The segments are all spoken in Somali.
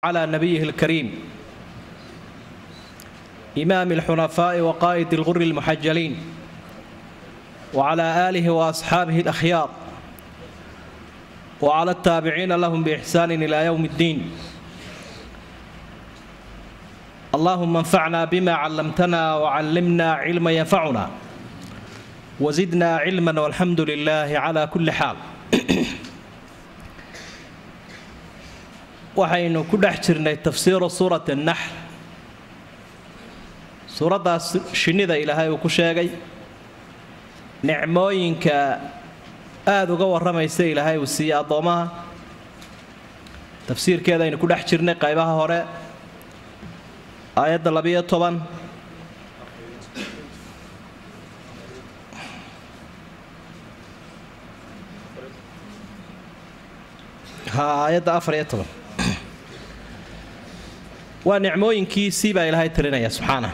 على نبيه الكريم إمام الحنفاء وقائد الغر المحجلين وعلى آله وأصحابه الأخيار وعلى التابعين لهم بإحسان إلى يوم الدين اللهم انفعنا بما علمتنا وعلمنا علما ينفعنا وزدنا علما والحمد لله على كل حال waxaynu ku dhex jirnay tafsiiru suurat annaxl suuraddaas shinnida ilaahay uu ku sheegay nicmooyinka aada uga warramaysa ilaahay uu siiyey addoommaha tafsiirkeeda aynu ku dhex jirnay qaybaha hore aayadda labiyo toban ha aayadda afar iyo toban waa nicmooyinkiisii baa ilaahay talinaya subxaana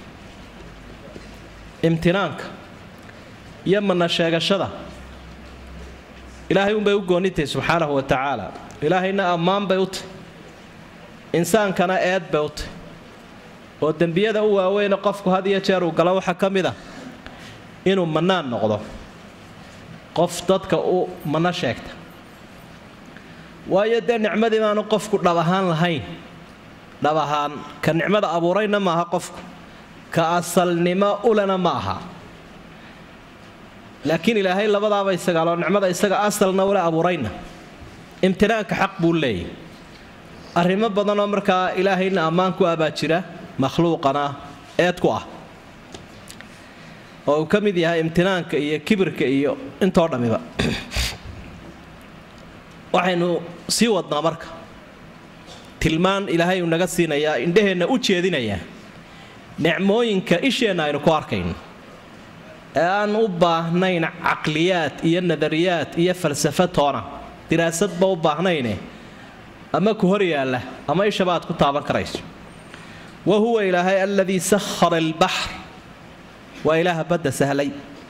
imtinaanka iyo mana sheegashada ilaahay unbay u goonnitahy subxaanahu wa tacaala ilaahayna ammaan bay u tahy insaankana eed bay u tahy oo dembiyada u waaweyne qofku had iyo jeer uu galo waxaa ka mid a inuu mannaan noqdo qof dadka u manno sheegta waayo dee nicmadii baanu qofku dhab ahaan lahayn dhab ahaan ka nicmada abuurayna maaha qofku ka asalnimo ulena ma aha laakiin ilaahay labadaaba isagaaloo nicmada isaga asalna ule abuurayna imtinaanka xaq buu leeyahy arrimo badanoo markaa ilaahayna ammaan ku abaa jira makhluuqana eed ku ah oo uu ka mid yahay imtinaanka iyo kibirka iyo intoo dhammiba waxaynu sii wadnaa marka tilmaan ilaahay uu naga siinayaa indhaheenna u jeedinayaa nicmooyinka isheenna aynu ku arkayno ee aan u baahnayn caqliyaad iyo nadariyaad iyo falsafa toona diraasadba u baahnayne ama ku hor yaalla ama ishaba aad ku taaban karayso wa huwa ilaahay aladii sahara albaxr waa ilaaha badda sahlay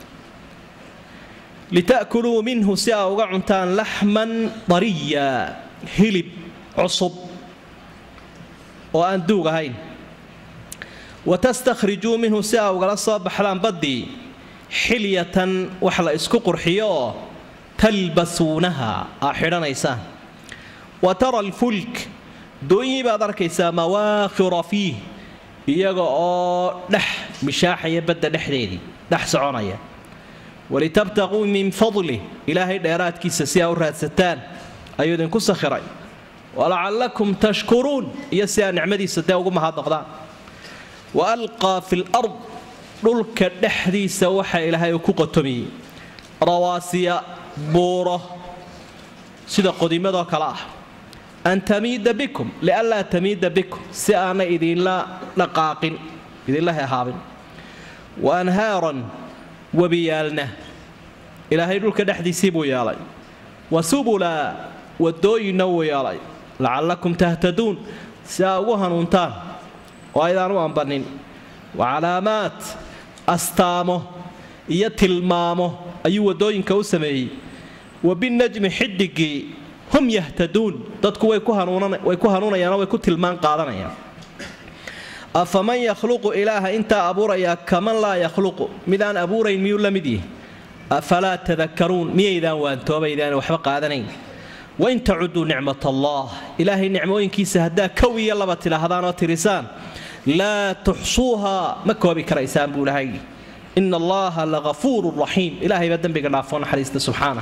lita'kuluu minhu si aa uga cuntaan laxman dariya hilib cusub oo aan duug ahayn wa tastakhrijuu minhu si aa ugala soo baxdaan baddii xilyatan wax la isku qurxiyo oo talbasuunaha aa xidhanaysaan wa tara alfulk doonyii baad arkaysaa mawaakhira fiih iyaga oo dhex mishaaxaya badda dhexdeedii dhex soconaya walitabtaquu min fadlih ilaahay dheeraadkiisa si aa u raadsataan ayuu idinku sakhiray walacallakum tashkuruun iyo si aa nicmadiisa dee ugu mahadnoqdaan wa alqaa fi lard dhulka dhexdiisa waxa ilaahay uu ku qotomiyey rawaasiya buuro sida qodimadoo kale ah an tamiida bikum lianlaa tamiida bikum si aanay idinla dhaqaaqin idinla hehaabin wa anhaaran webiyaalna ilaahay dhulka dhexdiisii buu yeelay wa subula wadooyinna wuu yeelay lacallakum tahtaduun si aa ugu hanuuntaan oo aydaan u ambanin wa calaamaat astaamo iyo tilmaamo ayuu wadooyinka u sameeyey wa binajmi xidigii hum yahtaduun dadku way ku hanuunayaanoo way ku tilmaan qaadanayaan afaman yakhluqu ilaaha intaa abuurayaa kaman laa yakhluqu midaan abuurayn miyuu la mid yihi afalaa tadakaruun miyaydaan waantoobaydaan waxba qaadanayn wain tacuduu nicmat allah ilaahay nicmooyinkiisa haddaa kow iyo laba tidhaahdaan oo tirisaan laa tuxsuuha ma koobi karaysaan buu ilahay ina allaha lagafuuru raxiim ilahaybaa dembiga dhaafoo naxariista subxaana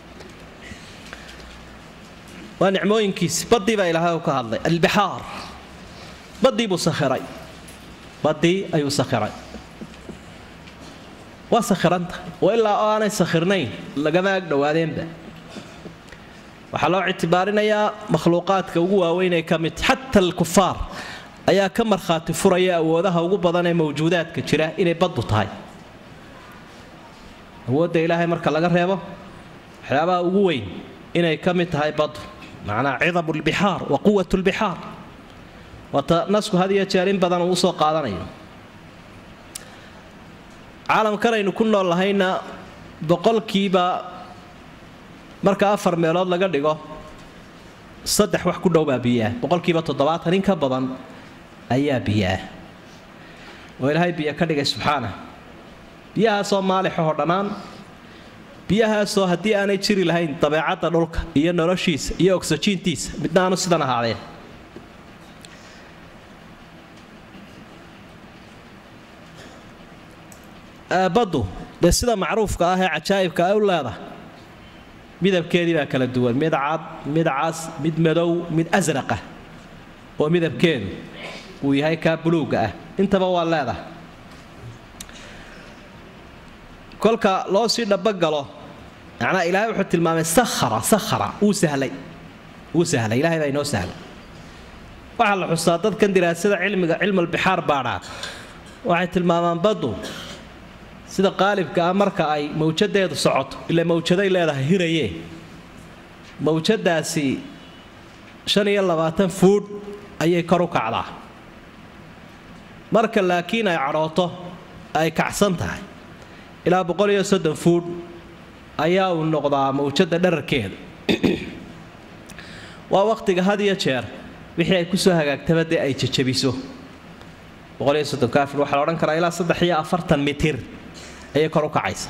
waa nicmooyinkiisi badii baa ilaahay ka hadlay albixaar badii buu sakhiray badii ayuu sakhiray waa sakhiranta oo ilaa oo aanay sakhirnayn lagama ag dhowaadeenba waxaa loo ictibaarinayaa makhluuqaadka ugu waaweyn ee ka mid xata alkufaar ayaa ka markhaati furaya awoodaha ugu badan ee mawjuudaadka jira inay baddu tahay awoodda ilaahay marka laga reebo waxyaabaha ugu weyn inay ka mid tahay baddu macnaa cidamu lbixaar wa quwat lbixaar waata nasku had iyo jeer in badan uu usoo qaadanayo caalamkan aynu ku nool lahayna boqolkiiba marka afar meelood laga dhigo saddex wax ku dhow baa biyaah boqolkiiba toddobaatan in ka badan ayaa biyaah oo ilaahay biyo ka dhigay subxaana biyahaasoo maalixahoo dhannaan biyahaasoo haddii aanay jiri lahayn dabeecadda dhulka iyo noloshiisa iyo ogsajiintiisa midna aanu sidan ahaadeen baddu dee sida macruufka ah ee cajaa'ibka ay u leedahay midabkeedii baa kala duwan mid cad mid cas mid madow mid asraqa oo midabkeedu uu yahay kaa buluugga ah intaba waa leedahay kolka loo sii dhabagalo macnaa ilaahay wuxuu tilmaamay sakhara sakhara wuu sahlay wuu sahlay ilahay baa inoo sahlay waxaa la xusaa dadkan diraasada cilmiga cilmalbixaar baadhaa waxay tilmaamaan baddu sida qaalibka ah marka ay mawjadeedu socoto ila mawjaday leedahay hiraye mawjadaasi shan iyo labaatan fuudh ayay kor u kacdaa marka laakiin ay cadhooto ay kacsan tahay ilaa boqol iyo soddon fuudh ayaa uu noqdaa mawjada dherarkeeda waa wakhtiga had iyo jeer wixii ay kusoo hagaagtaba dee ay jajabiso boqol iyo soddon kaafir waxaa la odhan karaa ilaa saddex iyo afartan mitir ayay kor u kacaysa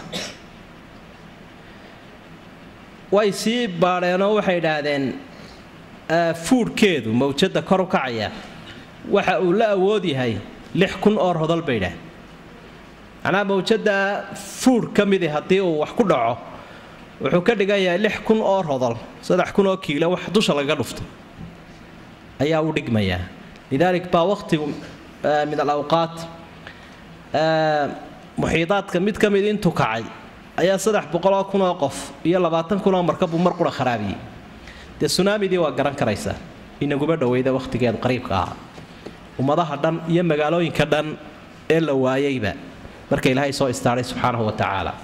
way sii baadheenoo waxay idhaahdeen fuudhkeedu mawjadda kor u kacaya waxa uu la awood yahay lix kun oo rodol bay idhahdeen macnaa mawjadda fuudh ka midi haddii uu wax ku dhaco wuxuu ka dhigan yahay lix kun oo rodol saddex kun oo kiilo wax dusha lagaga dhufto ayaa u dhigmayaa lidaalik baa wakhtigu min alawqaat muxiidaadka mid ka mid intuu kacay ayaa saddex boqoloo kunoo qof iyo labaatan kunoo markabuu mar qura kharaabiyey dee sunaamidii waa garan karaysaa inaguba dhoweyda wakhtigeedu qariibka ahaa ummadaha dhan iyo magaalooyinka dhan ee la waayeyba marka ilaahay soo istaaray subxaanahu wa tacaala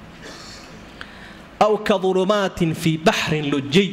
aw ka dulumaatin fii baxrin lujiy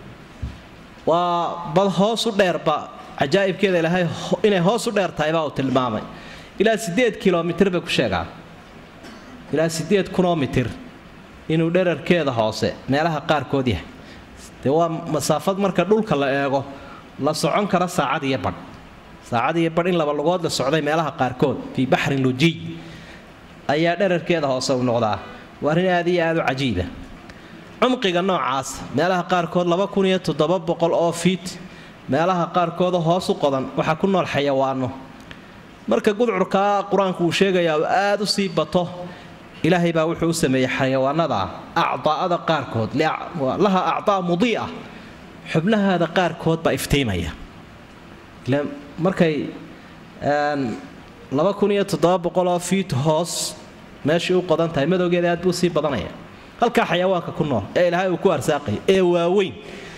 waa bad hoosu dheerba cajaa'ibkeeda ilaahay inay hoos u dheer tahay baa uu tilmaamay ilaa siddeed kilomitir bay ku sheegaan ilaa siddeed kunoo mitir inuu dherarkeeda hoose meelaha qaarkood yahay dee waa masaafad marka dhulka la eego la socon kara saacad iyo badh saacad iyo badh in laba lugood la socday meelaha qaarkood fii baxrin lujiy ayaa dherarkeeda hoose u noqdaa waa arrin aad iyo aad u cajiiba cumqiga noocaas meelaha qaarkood laba kun iyo toddoba boqol oo fiit meelaha qaarkooda hoos u qodan waxaa ku nool xayawaano marka gudcurkaa qur-aanku uu sheegayaa uu aad u sii bato ilaahay baa wuxuu u sameeyey xayawaanada acdaa'ada qaarkood laha acdaa mudii'a xubnahaada qaarkood baa iftiimaya markay laba kun iyo toddoba boqoloo fiit hoos meeshii u qodan tahay madowgeeda aad buu sii badanaya halkaa xayawaanka ku nool ee ilaahay uu ku arsaaqaya ee waaweyn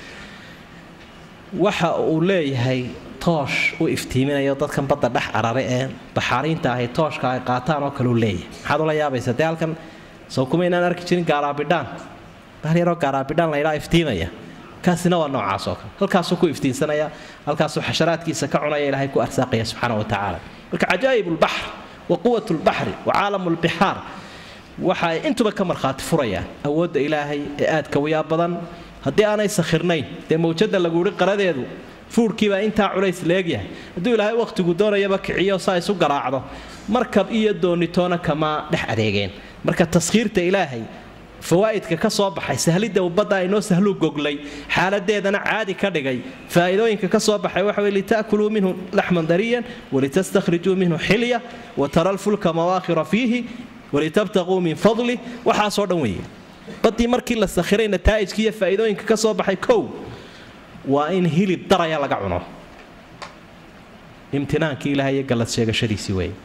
waxa uu leeyahay toosh u iftiiminayo dadkan badda dhex carare ee baxaariinta ahay tooshka ay qaataan oo kale u leeyahay maxaad ula yaabaysa dee halkan soo kuma inaan arki jirin gaaraabidhaan bahal yaroo gaaraabidhaan laydhaa iftiimaya kaasina waa noocaas oo kale halkaasuu ku iftiinsanaya halkaasuu xasharaadkiisa ka cunaya ilaahay ku arsaaqaya subxaana wa tacaala marka cajaa'ib lbaxr wa quwat lbaxri wa caalam lbixaar waxa ay intuba ka markhaati furayaan awoodda ilaahay ee aadka wiyaa badan haddii aanay sakhirnayn dee mawjadda lagu yihi qaradeedu fuurhkiibaa intaa culays leegyahay hadduu ilaahay wakhtigu doonayaba kiciyo saa isu garaacdo markab iyo doonitoona kama dhex adeegeen marka taskhiirta ilaahay fawaa'idka ka soo baxay sahlidda ubadda aynoo sahluu goglay xaaladeedana caadi ka dhigay faa'iidooyinka ka soo baxay waxa weye lita'kuluu minhu laxman dariyan walitastakhrijuu minhu xilya wa tara lfulka mawaakhira fiihi walitabtaquu min fadli waxaasoo dhan weeye baddii markii la sakhiray nataa'ijka iyo faa'iidooyinka ka soo baxay kow waa in hilib daraya laga cuno imtinaankii ilahay iyo gallad sheegashadiisii weeye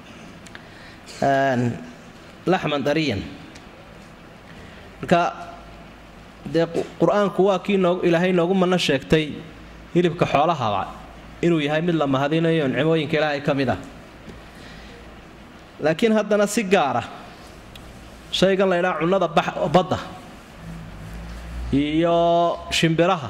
laxman dariyan marka dee qur-aanku waa kii noog ilaahay noogu manno sheegtay hilibka xoolahaba inuu yahay mid la mahadinayo nicmooyinka ilaahay ka mid ah laakiin haddana si gaara shaygan la ydhaha cunnada badda iyo shimbiraha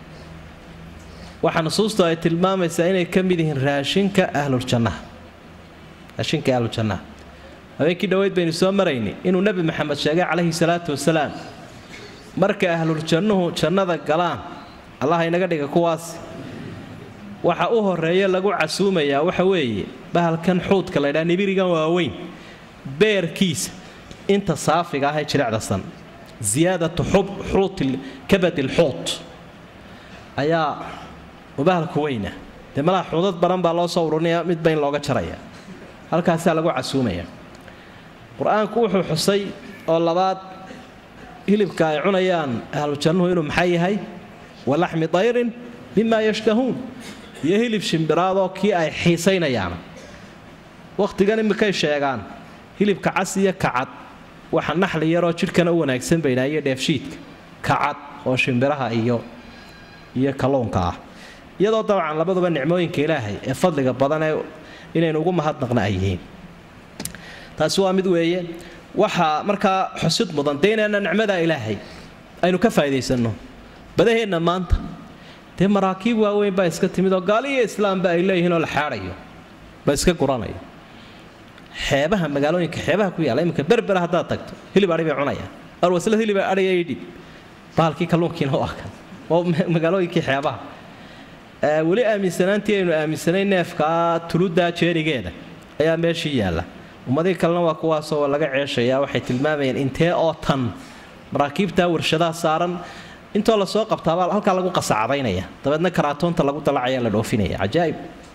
waxaa nusuustu ay tilmaamaysaa inay ka mid yihiin raashinka ahluljannaha raashinka ahluljannaha habeenkii dhoweyd baynu soo maraynay inuu nebi maxamed sheegay calayhi salaatu wasalaam marka ahluljannuhu jannada galaan allah inaga dhiga kuwaas waxa u horeeya lagu casuumayaa waxa weeye bahalkan xuudka laydhaa nibirigan waaweyn beerkiisa inta saafiga ah ee jirecdasan ziyaadatu xuut kabadi lxuut ayaa bahalku weyna dee malaha xuudad badan baa loo soo ururinaya midba in looga jaraya halkaasaa lagu casuumaya qur-aanku wuxuu xusay oo labaad hilibka ay cunayaan ahlu jannuhu inuu maxay yahay walaxmi dayrin mima yashtahuun iyo hilib shimbiraadoo kii ay xiisaynayaan wakhtigan imikay sheegaan hilibka cas iyo kacad waxa naxli yaroo jidhkana u wanaagsan baynaayo dheefshiidka kacad oo shimbiraha iyo iyo kalluunka ah iyadoo dabcan labaduba nicmooyinka ilaahay ee fadliga badan ee inaynu ugu mahadnaqna ay yihiin taasi waa mid weeye waxaa markaa xusid mudan dee inaana nicmada ilaahay aynu ka faa'idaysanno badaheenna maanta dee maraakiib waaweyn baa iska timid oo gaaliyo islaamba ay leeyihiin oo la xaadhayo ba iska guranayo xeebaha magaalooyinka xeebaha ku yaalla iminka berbera haddaad tagto hilib adhi bay cunayaan arwaslad hilib adhiga idhib bahalkii kalluunkiina u arkan oo magaalooyinkii xeebaha weli aaminsanaantii aynu aaminsanay neefkaa tuludaa jeenigeeda ayaa meeshii yaalla ummadii kalena waa kuwaasoo laga ceeshayaa waxay tilmaamayeen intee oo tan maraakiibtaa warshadaha saaran intoo lasoo qabtaabaa halkaa lagu qasacadaynaya dabeedna karaatoonta lagu dalacaya la dhoofinaya cajaaib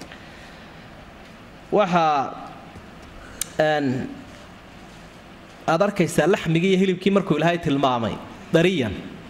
waxaa aad arkaysaa laxmigii iyo hilibkii markuu ilaahay tilmaamay dariyan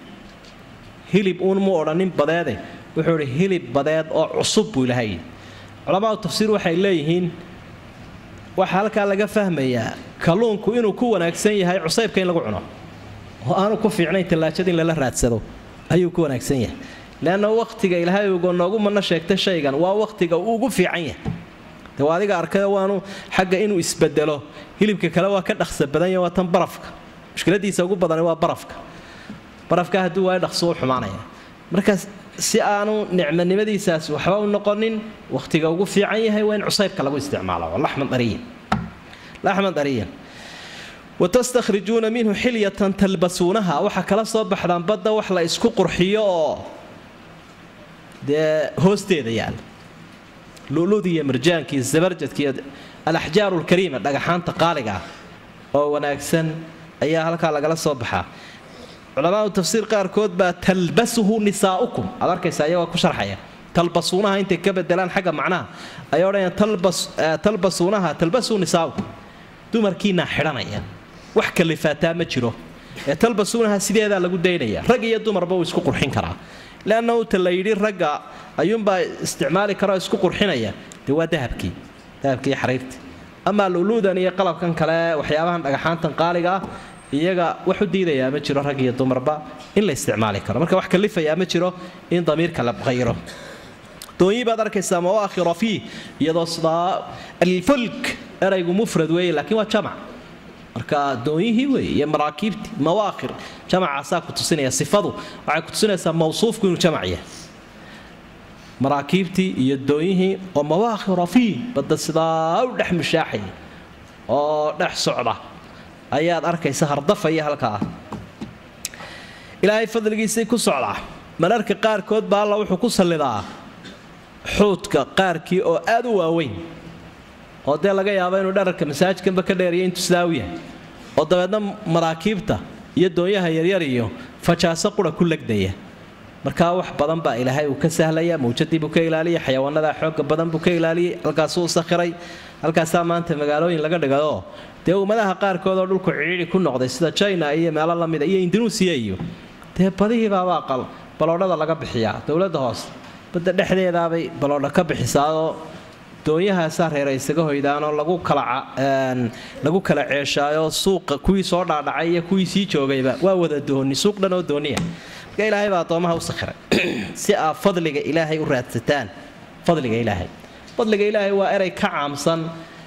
hilib uun mu odhanin badeede wuxuu idhi hilib badeed oo cusub buu ilaahay culamaadu tafsiir waxay leeyihiin waxaa halkaa laga fahmayaa kalluunku inuu ku wanaagsan yahay cusaybka in lagu cuno oo aanu ku fiicnayn tallaajada in lala raadsado ayuu ku wanaagsan yahay leanna wakhtiga ilaahay uga noogu mana sheegta shaygan waa wakhtiga uu ugu fiican yahay de waa adiga arkay waanu xagga inuu isbedelo hilibka kale waa ka dhaqsa badan yahay waa tan barafka mushkiladiisa ugu badani waa barafka barafka hadduu waayo dhaqso u xumaanaya markaas si aanu nicmanimadiisaas waxba u noqonin wakhtiga ugu fiican yahay waa in cusaybka lagu isticmaalo laxman dariyan laxman dariyan watastakhrijuuna minhu xilyatan talbasuunaha waxaa kala soo baxdaan badda wax la isku qurxiyo oo dee hoosteeda yaala luludii iyo marjaankii zabarjadki iyo alaxjaaru lkariima dhagaxaanta qaaliga ah oo wanaagsan ayaa halkaa lagala soo baxaa culamaadu tafsiir qaarkood baa talbasuhu nisaaukum aad arkaysa iyagoo ku sharxaya talbasuunaha intay ka bedelaan xagga macnaha ayay odhanayaan talbasuunaha talbasuu nisaaukum dumarkiinaa xidhanaya wax kalifaataa ma jiro ee talbasuunaha sideedaa lagu daynaya rag iyo dumarba uu isku qurxin karaa leanna uta la yidhi ragga ayuunbaa isticmaali karaoo isku qurxinaya dee waa dahabkii dahabkii iyo xariirtii amaa luluudan iyo qalabkan kale waxyaabahan dhagaxaantan qaaliga ah iyaga wax u diidayaa ma jiro rag iyo dumarba in la isticmaali karo marka wax kalifayaa ma jiro in damiirka la qayro doonyi baad arkaysaa mawaakhira fiih iyadoo sidaa alfulk eraygu mufrad weeye laakiin waa jamac marka doonyihii weeye iyo maraakiibtii mawaakhir jamacaasaa ku tusinaya sifadu waxay ku tusinaysaa mawsuufku inuu jamac yahay maraakiibtii iyo doonyihii oo mawaakhira fiih badda sidaa u dhex mushaaxaya oo dhex socda ayaad arkaysa hardafaya halkaa ilaahay fadligiisay ku socdaa mararka qaarkood baa alla wuxuu ku sallidaa xuudka qaarkii oo aad u waaweyn oo dee laga yaabo inuu dherarka masaajidkanba ka dheeriyo intuu sidaa u yahay oo dabeedna maraakiibta iyo doonyaha yaryar iyo fajaaso qura ku legdaya markaa wax badan baa ilaahay uu ka sahlaya mawjadii buu ka ilaaliyay xayawaanada xooga badan buu ka ilaaliyay halkaasuu sakhiray halkaasaa maanta magaalooyin laga dhigayoo dee ummadaha qaarkood oo dhulku cidhiidhi ku noqday sida china iyo meelo lamida iyo indunuusiya iyo dee badihiibaabaa baloodhada laga bixiyaa dowladda hoose badda dhexdeedaabay baloodha ka bixisaao doonyahaasaa reera isaga hoydaanoo lagu kalalagu kala ceeshaayo suuqa kuwii soo dhaadhacay iyo kuwii sii joogayba waa wada dooni suuq dhan oo dooniya marka ilaahay baa addoomaha u sakhiray si aad fadliga ilaahay u raadsataan fadliga ilaahay fadliga ilaahay waa erey ka caamsan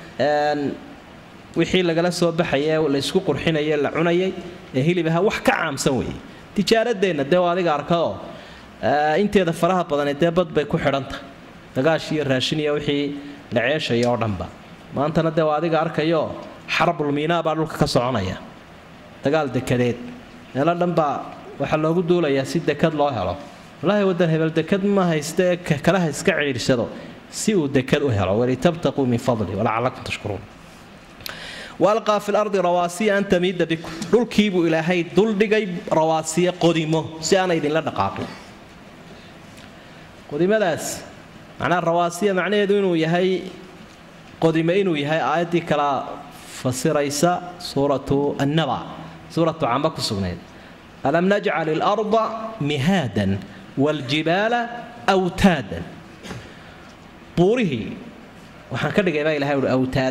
wixii lagala soo baxaye laysku qurxinaye la cunayay ee hilib aha wax ka caamsan weeye tijaaradeenna dee waa adiga arkao inteeda faraha badane dee bad bay ku xidhantahay dagaash iyo raashin iyo wixii la ceeshaya oo dhanba maantana dee waa adiga arkayo xarbulmiinaa baa dhulka ka soconaya dagaal dekadeed meelo dhanbaa waxaa loogu duulayaa si dekad loo helo wallaahi waddan hebel dekad ma haysta ee kalaha iska ciirsado si uu dekad u helo walitabtaquu min fadli walacalakum tashkuruun waalqaa fi lardi rawaasiya an tamiida bikum dhulkiibuu ilaahay duldhigay rawaasiya qodimo si aana idinla dhaqaaqin qodimadaas macnaha rawaasiya macnaheedu inuu yahay qodime inuu yahay aayaddii kala fasiraysa suuratu annaba suuratu camba ku sugnayd alam najcal ilarda mihaadan waaljibaala awtaadan buurihii waxaan ka dhigay baa ilahay uhi awtaad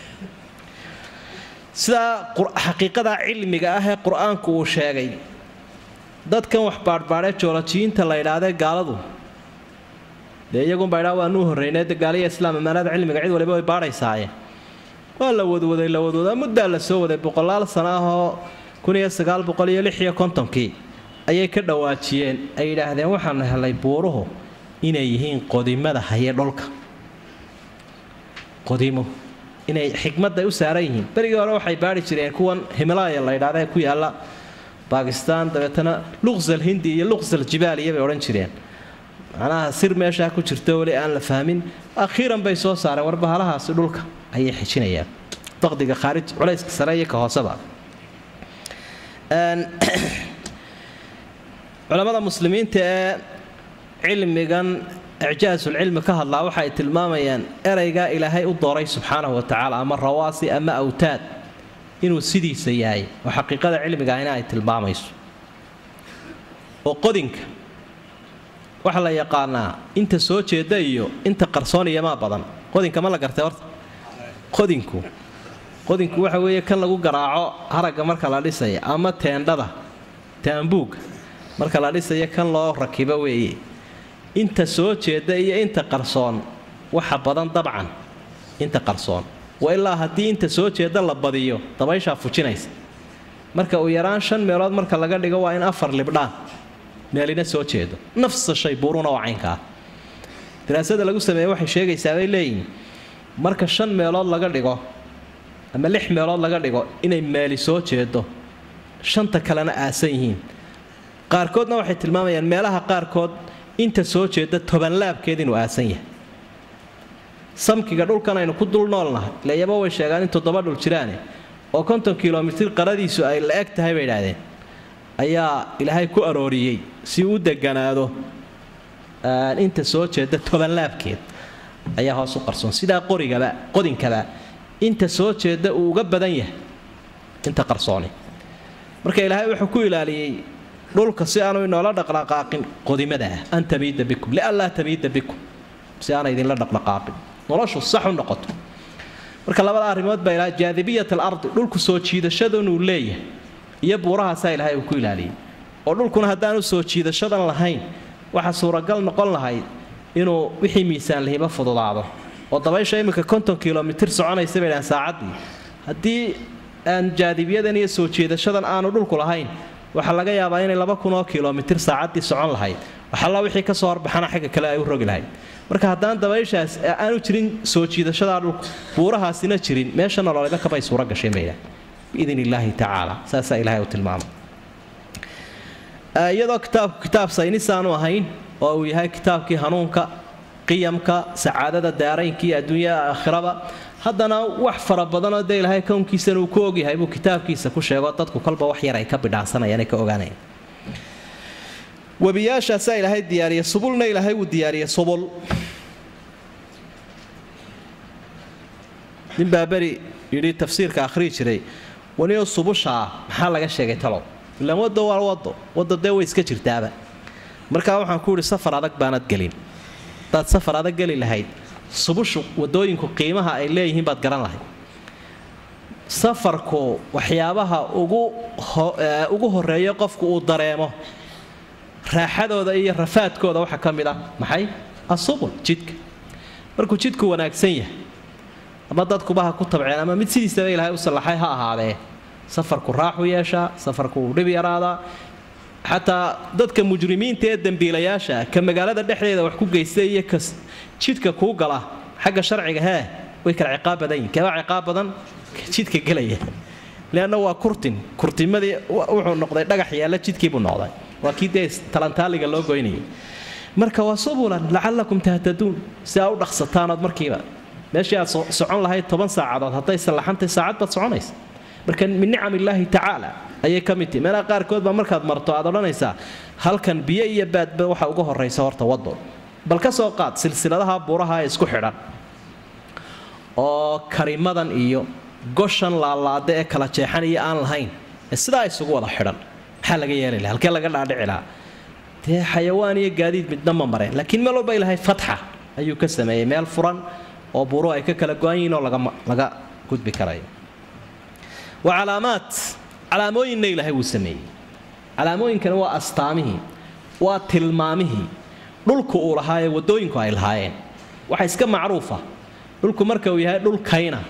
sidaa xaqiiqada cilmiga ah ee qur-aanku uu sheegay dadkan wax baadhbaadhee joolojiyiinta la idhaahdee gaaladu dee iyagunbaa idhaa waanuu horreynay de gaaliya islaam amaanada cilmiga cid waliba way baadhaysaaye waa la wadwaday la wadwadaa muddaa la soo waday boqolaal sana ahoo kuniyo sagaal boqol iyo lix iyo kontonkii ayay ka dhawaajiyeen ay yidhaahdeen waxaanu helay buuruhu inay yihiin qodimada haye dholka qodimo inay xikmadda u saaran yihiin berigii hore waxay baari jireen kuwan himalaya la ydhahda ku yaala bakistan dabeetana luqsal hindi iyo luqsal jibaaliya bay odhan jireen macnaha sir meeshaa ku jirto weli aan la fahmin akhiiran bay soo saareen warbahalahaasi dhulka ayay xijinayaan daqdiga khaarij culayska sare iyo ka hooseba culammada muslimiinta ee cilmigan icjaasulcilmi ka hadlaa waxay tilmaamayaan eraygaa ilaahay u dooray subxaanahu wa tacaala ama rawaasi ama awtaad inuu sidiisa yahay oo xaqiiqada cilmiga ahina ay tilmaamayso oo qodinka waxaa la yaqaanaa inta soo jeeda iyo inta qarsoon iyomaa badan qodinka ma la gartay horta qodinku qodinku waxa weeye kan lagu garaaco haragga marka la dhisaya ama teendhada taambuugga marka la dhisaya kan loo rakibo weeye inta soo jeeda iyo inta qarsoon waxa badan dabcan inta qarsoon wa ilaa haddii inta soo jeeda la badiyo dabayshaa fujinaysa marka uu yaraan shan meelood marka laga dhigo waa in afar libdhaan meelina soo jeedo nafsa shay buuruna oo caynka ah daraasada lagu sameeye waxay sheegaysaa bay leeyihin marka shan meelood laga dhigo ama lix meelood laga dhigo inay meeli soo jeedo shanta kalena aasan yihiin qaarkoodna waxay tilmaamayaan meelaha qaarkood inta soo jeeda tobanlaabkeed inuu aasan yahay samkiga dhulkan aynu ku dul noolnahay ilayaba way sheegaan in toddoba dhul jiraane oo konton kilomitir qaradiisu ay la eg tahay bay idhaahdeen ayaa ilaahay ku arooriyey si u deganaado inta soo jeeda tobanlaabkeed ayaa hoos u qarsoon sidaa qorigaba qodinkaba inta soo jeeda uu uga badan yahay inta qarsooni marka ilaahay wuxuu ku ilaaliyey dhulka si aanu inoola dhaqdhaqaaqin qodimada ah an tamiida bikum lianlaa tamiida bikum si aana idinla dhaqdhaqaaqin noloshu sax u noqoto marka labada arrimood baa ilaa jaadibiyat alardi dhulku soo jiidashadanuu leeyahay iyo buurahaasaa ilaahay uu ku ilaaliyey oo dhulkuna haddaanu soo jiidashadan lahayn waxaa suuragal noqon lahayd inuu wixii miisaan lahiba fududaado oo dabaysha iminka konton kilomitir soconaysa bay dhahan saacaddii haddii aan jaadibiyadan iyo soo jiidashadan aanu dhulku lahayn waxaa laga yaabaa inay laba kun oo kilomitir saacaddii socon lahayd waxalla wixii ka soo horbaxana xagga kale ay u rogi lahayd marka haddaan dabayshaas aanu jirin soo jiidashadaa dhulku buurahaasina jirin meesha nololeeda kabay suura gasheen bay dhahan biidn illaahi tacaala saasaa ilahay u tilmaamay iyadoo kitaabku kitaab saynisaanu ahayn oo uu yahay kitaabkii hanuunka qiyamka sacaadada daaraynka iyo adduunyada aakhiraba haddana wax fara badanoo dee ilaahay kownkiisana uu ku ogyahay buu kitaabkiisa ku sheego dadku kolba wax yar ay ka bidhaansanayaan ay ka ogaanayaan webiyaashaasaa ilaahay diyaariya subulna ilaahay wuu diyaariya subul ninbaa beri yidhi tafsiirka akhrii jiray waniyo subushaa maxaa laga sheegay talow ilaan waddo waa waddo wadda dee way iska jirtaaba markaa waxaan ku yidhi safar adag baanad gelin hadaad safar adag geli lahayd subushu wadooyinku qiimaha ay leeyihiin baad garan lahayd safarku waxyaabaha ugu horeeyo qofku uu dareemo raaxadooda iyo rafaadkooda waxaa ka mid ah maxay asubul jidka markuu jidku wanaagsan yahay ama dadkuba ha ku tabceen ama mid sidiisaba ilaahay u sallaxay ha ahaadee safarku raaxu yeeshaa safarku uu dhib yaraadaa xataa dadka mujrimiinta ee dembiilayaasha ka magaalada dhexdeeda wax ku geysta iyo ka jidka kuu gala xagga sharciga hee way kala ciqaab badan yihin keebaa ciqaab badan jidka gelaya leanna waa kurtin kurtimadii wuxuu noqday dhagax yaalla jidkiibuu noqday waa kii dee talantaaliga loo goynayay marka waa subulan lacallakum tahtaduun si aa u dhaqsataanood markiiba meeshii aad socon lahayd toban saacadood hadday sallaxantay saacad baad soconaysa marka min nicam illaahi tacaala ayay ka mid tihi meelaha qaarkood baa markaad marto aad odhanaysaa halkan biyo iyo baadba waxa uga horraysa horta waddo bal ka soo qaad silsiladaha buuraha ee isku xidhan oo karimadan iyo goshan laalaada ee kala jeexan iyo aan lahayn ee sidaa isugu wada xidhan maxaa laga yeeli laha halkee laga dhaadhici lahaa dee xayawaan iyo gaadiid midna ma mareen laakiin meel walba ilaahay fatxa ayuu ka sameeyey meel furan oo buuruhu ay ka kala go-an yihiin oo laga gudbi karayo wa calaamaad calaamooyinna ilaahay wuu sameeyey calaamooyinkani waa astaamihii waa tilmaamihii dhulku uu lahaa ee waddooyinku ay lahaayeen waxa iska macruufa dhulku marka uu yahay dhul kayna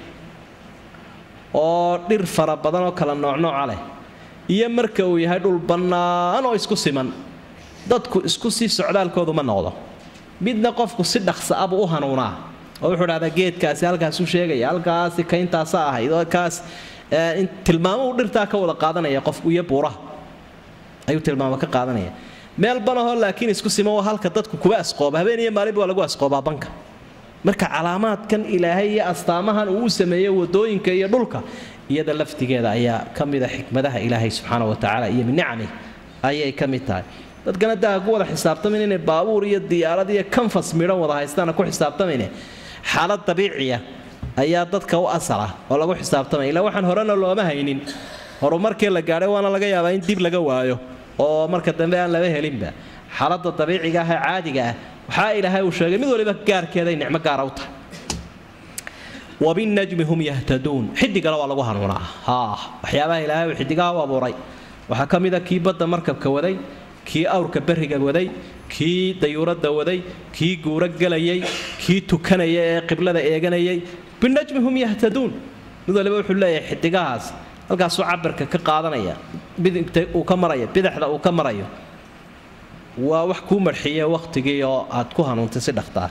oo dhir fara badan oo kala noocnooca leh iyo marka uu yahay dhul bannaan oo isku siman dadku isku sii socdaalkoodu ma noqdo midna qofku si dhaqsa abuu u hanuunaa oo wuxuu dhahdaa geedkaasi halkaasuu sheegaya halkaasi kayntaasa ahayd oo kaas tilmaamuhu dhirtaa ka wada qaadanaya qofku iyo buuraha ayuu tilmaamo ka qaadanaya meel banahoo laakiin isku siman waa halka dadku kuwa asqooba habeen iyo maalinba waa lagu asqoobaa banka marka calaamaadkan ilaahay iyo astaamahan uu u sameeyey wadooyinka iyo dhulka iyada laftigeeda ayaa ka mida xikmadaha ilaahay subxaana wa tacaala iyo nicami ayay ka mid tahay dadkana daa ku wada xisaabtamin inay baabuur iyo diyaarad iyo kanfas midhan wada haystaana ku xisaabtamayne xaalad dabiiciya ayaa dadka u asala oo lagu xisaabtamaya ilaa waxaan horena looma haynin horumarkii la gaadhay waana laga yaabaa in dib laga waayo oo marka dambe aan laba helinba xaaladda dabiiciga ah ee caadiga ah waxaa ilaahay uu sheegay mid waliba gaarkeeday nicmo gaara u tahay wabinajmi hum yahtaduun xidigana waa lagu hanuunaa haa waxyaabaha ilaahay uu xidigaha u abuuray waxaa ka mid a kii badda markabka waday kii awrka berriga waday kii dayuuradda waday kii guuro gelayay kii tukanaya ee qiblada eeganayay binajmi hum yahtaduun mid waliba wuxuu leeyahay xidigahaas halkaasuu cabirka ka qaadanaya bidigta uu ka marayo bidaxda uu ka marayo waa wax kuu marxiye wakhtigii oo aad ku hanuuntay si dhaqtaa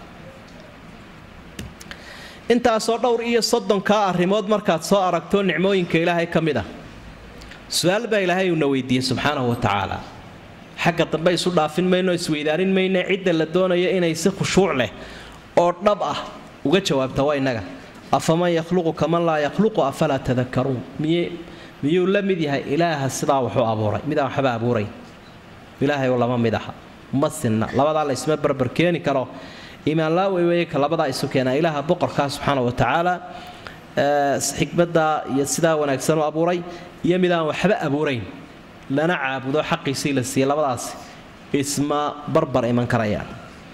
intaasoo dhowr iyo soddonkaa arrimood markaad soo aragto nicmooyinka ilaahay ka mid ah su-aal baa ilaahay uuna weydiiyey subxaanahu wa tacaala xagga dambe isu dhaafin mayno isweydaarin mayne cidda la doonayo inay si khushuuc leh oo dhab ah uga jawaabta waa innaga afaman yakhluqu kaman laa yakhluqu afalaa tadakaruun miye miyuu la mid yahay ilaaha sidaa wuxuu abuuray midaan waxba abuurayn ilaahay oo lama mid aha ma sinna labadaa la isma barbar keeni karo iimaan laawey weeye ka labadaa isu keena ilaaha boqorkaa subxaana wa tacaala xikmaddaa iyo sidaa wanaagsan u abuuray iyo midaan waxba abuurayn lana caabudo xaqiisii la siiyey labadaasi isma barbar iman karayaan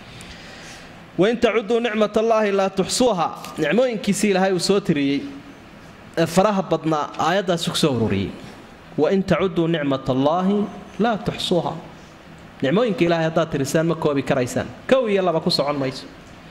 wain tacuduu nicmat allaahi laa tuxsuuha nicmooyinkiisii ilaahay uu soo tiriyey ee faraha badnaa aayaddaasi ku soo ururiyey wain tacuduu nicmat allaahi laa tuxsuuha nicmooyinka ilahay haddaad tirisaan ma koobi karaysaan kow iyo laba ku socon mayso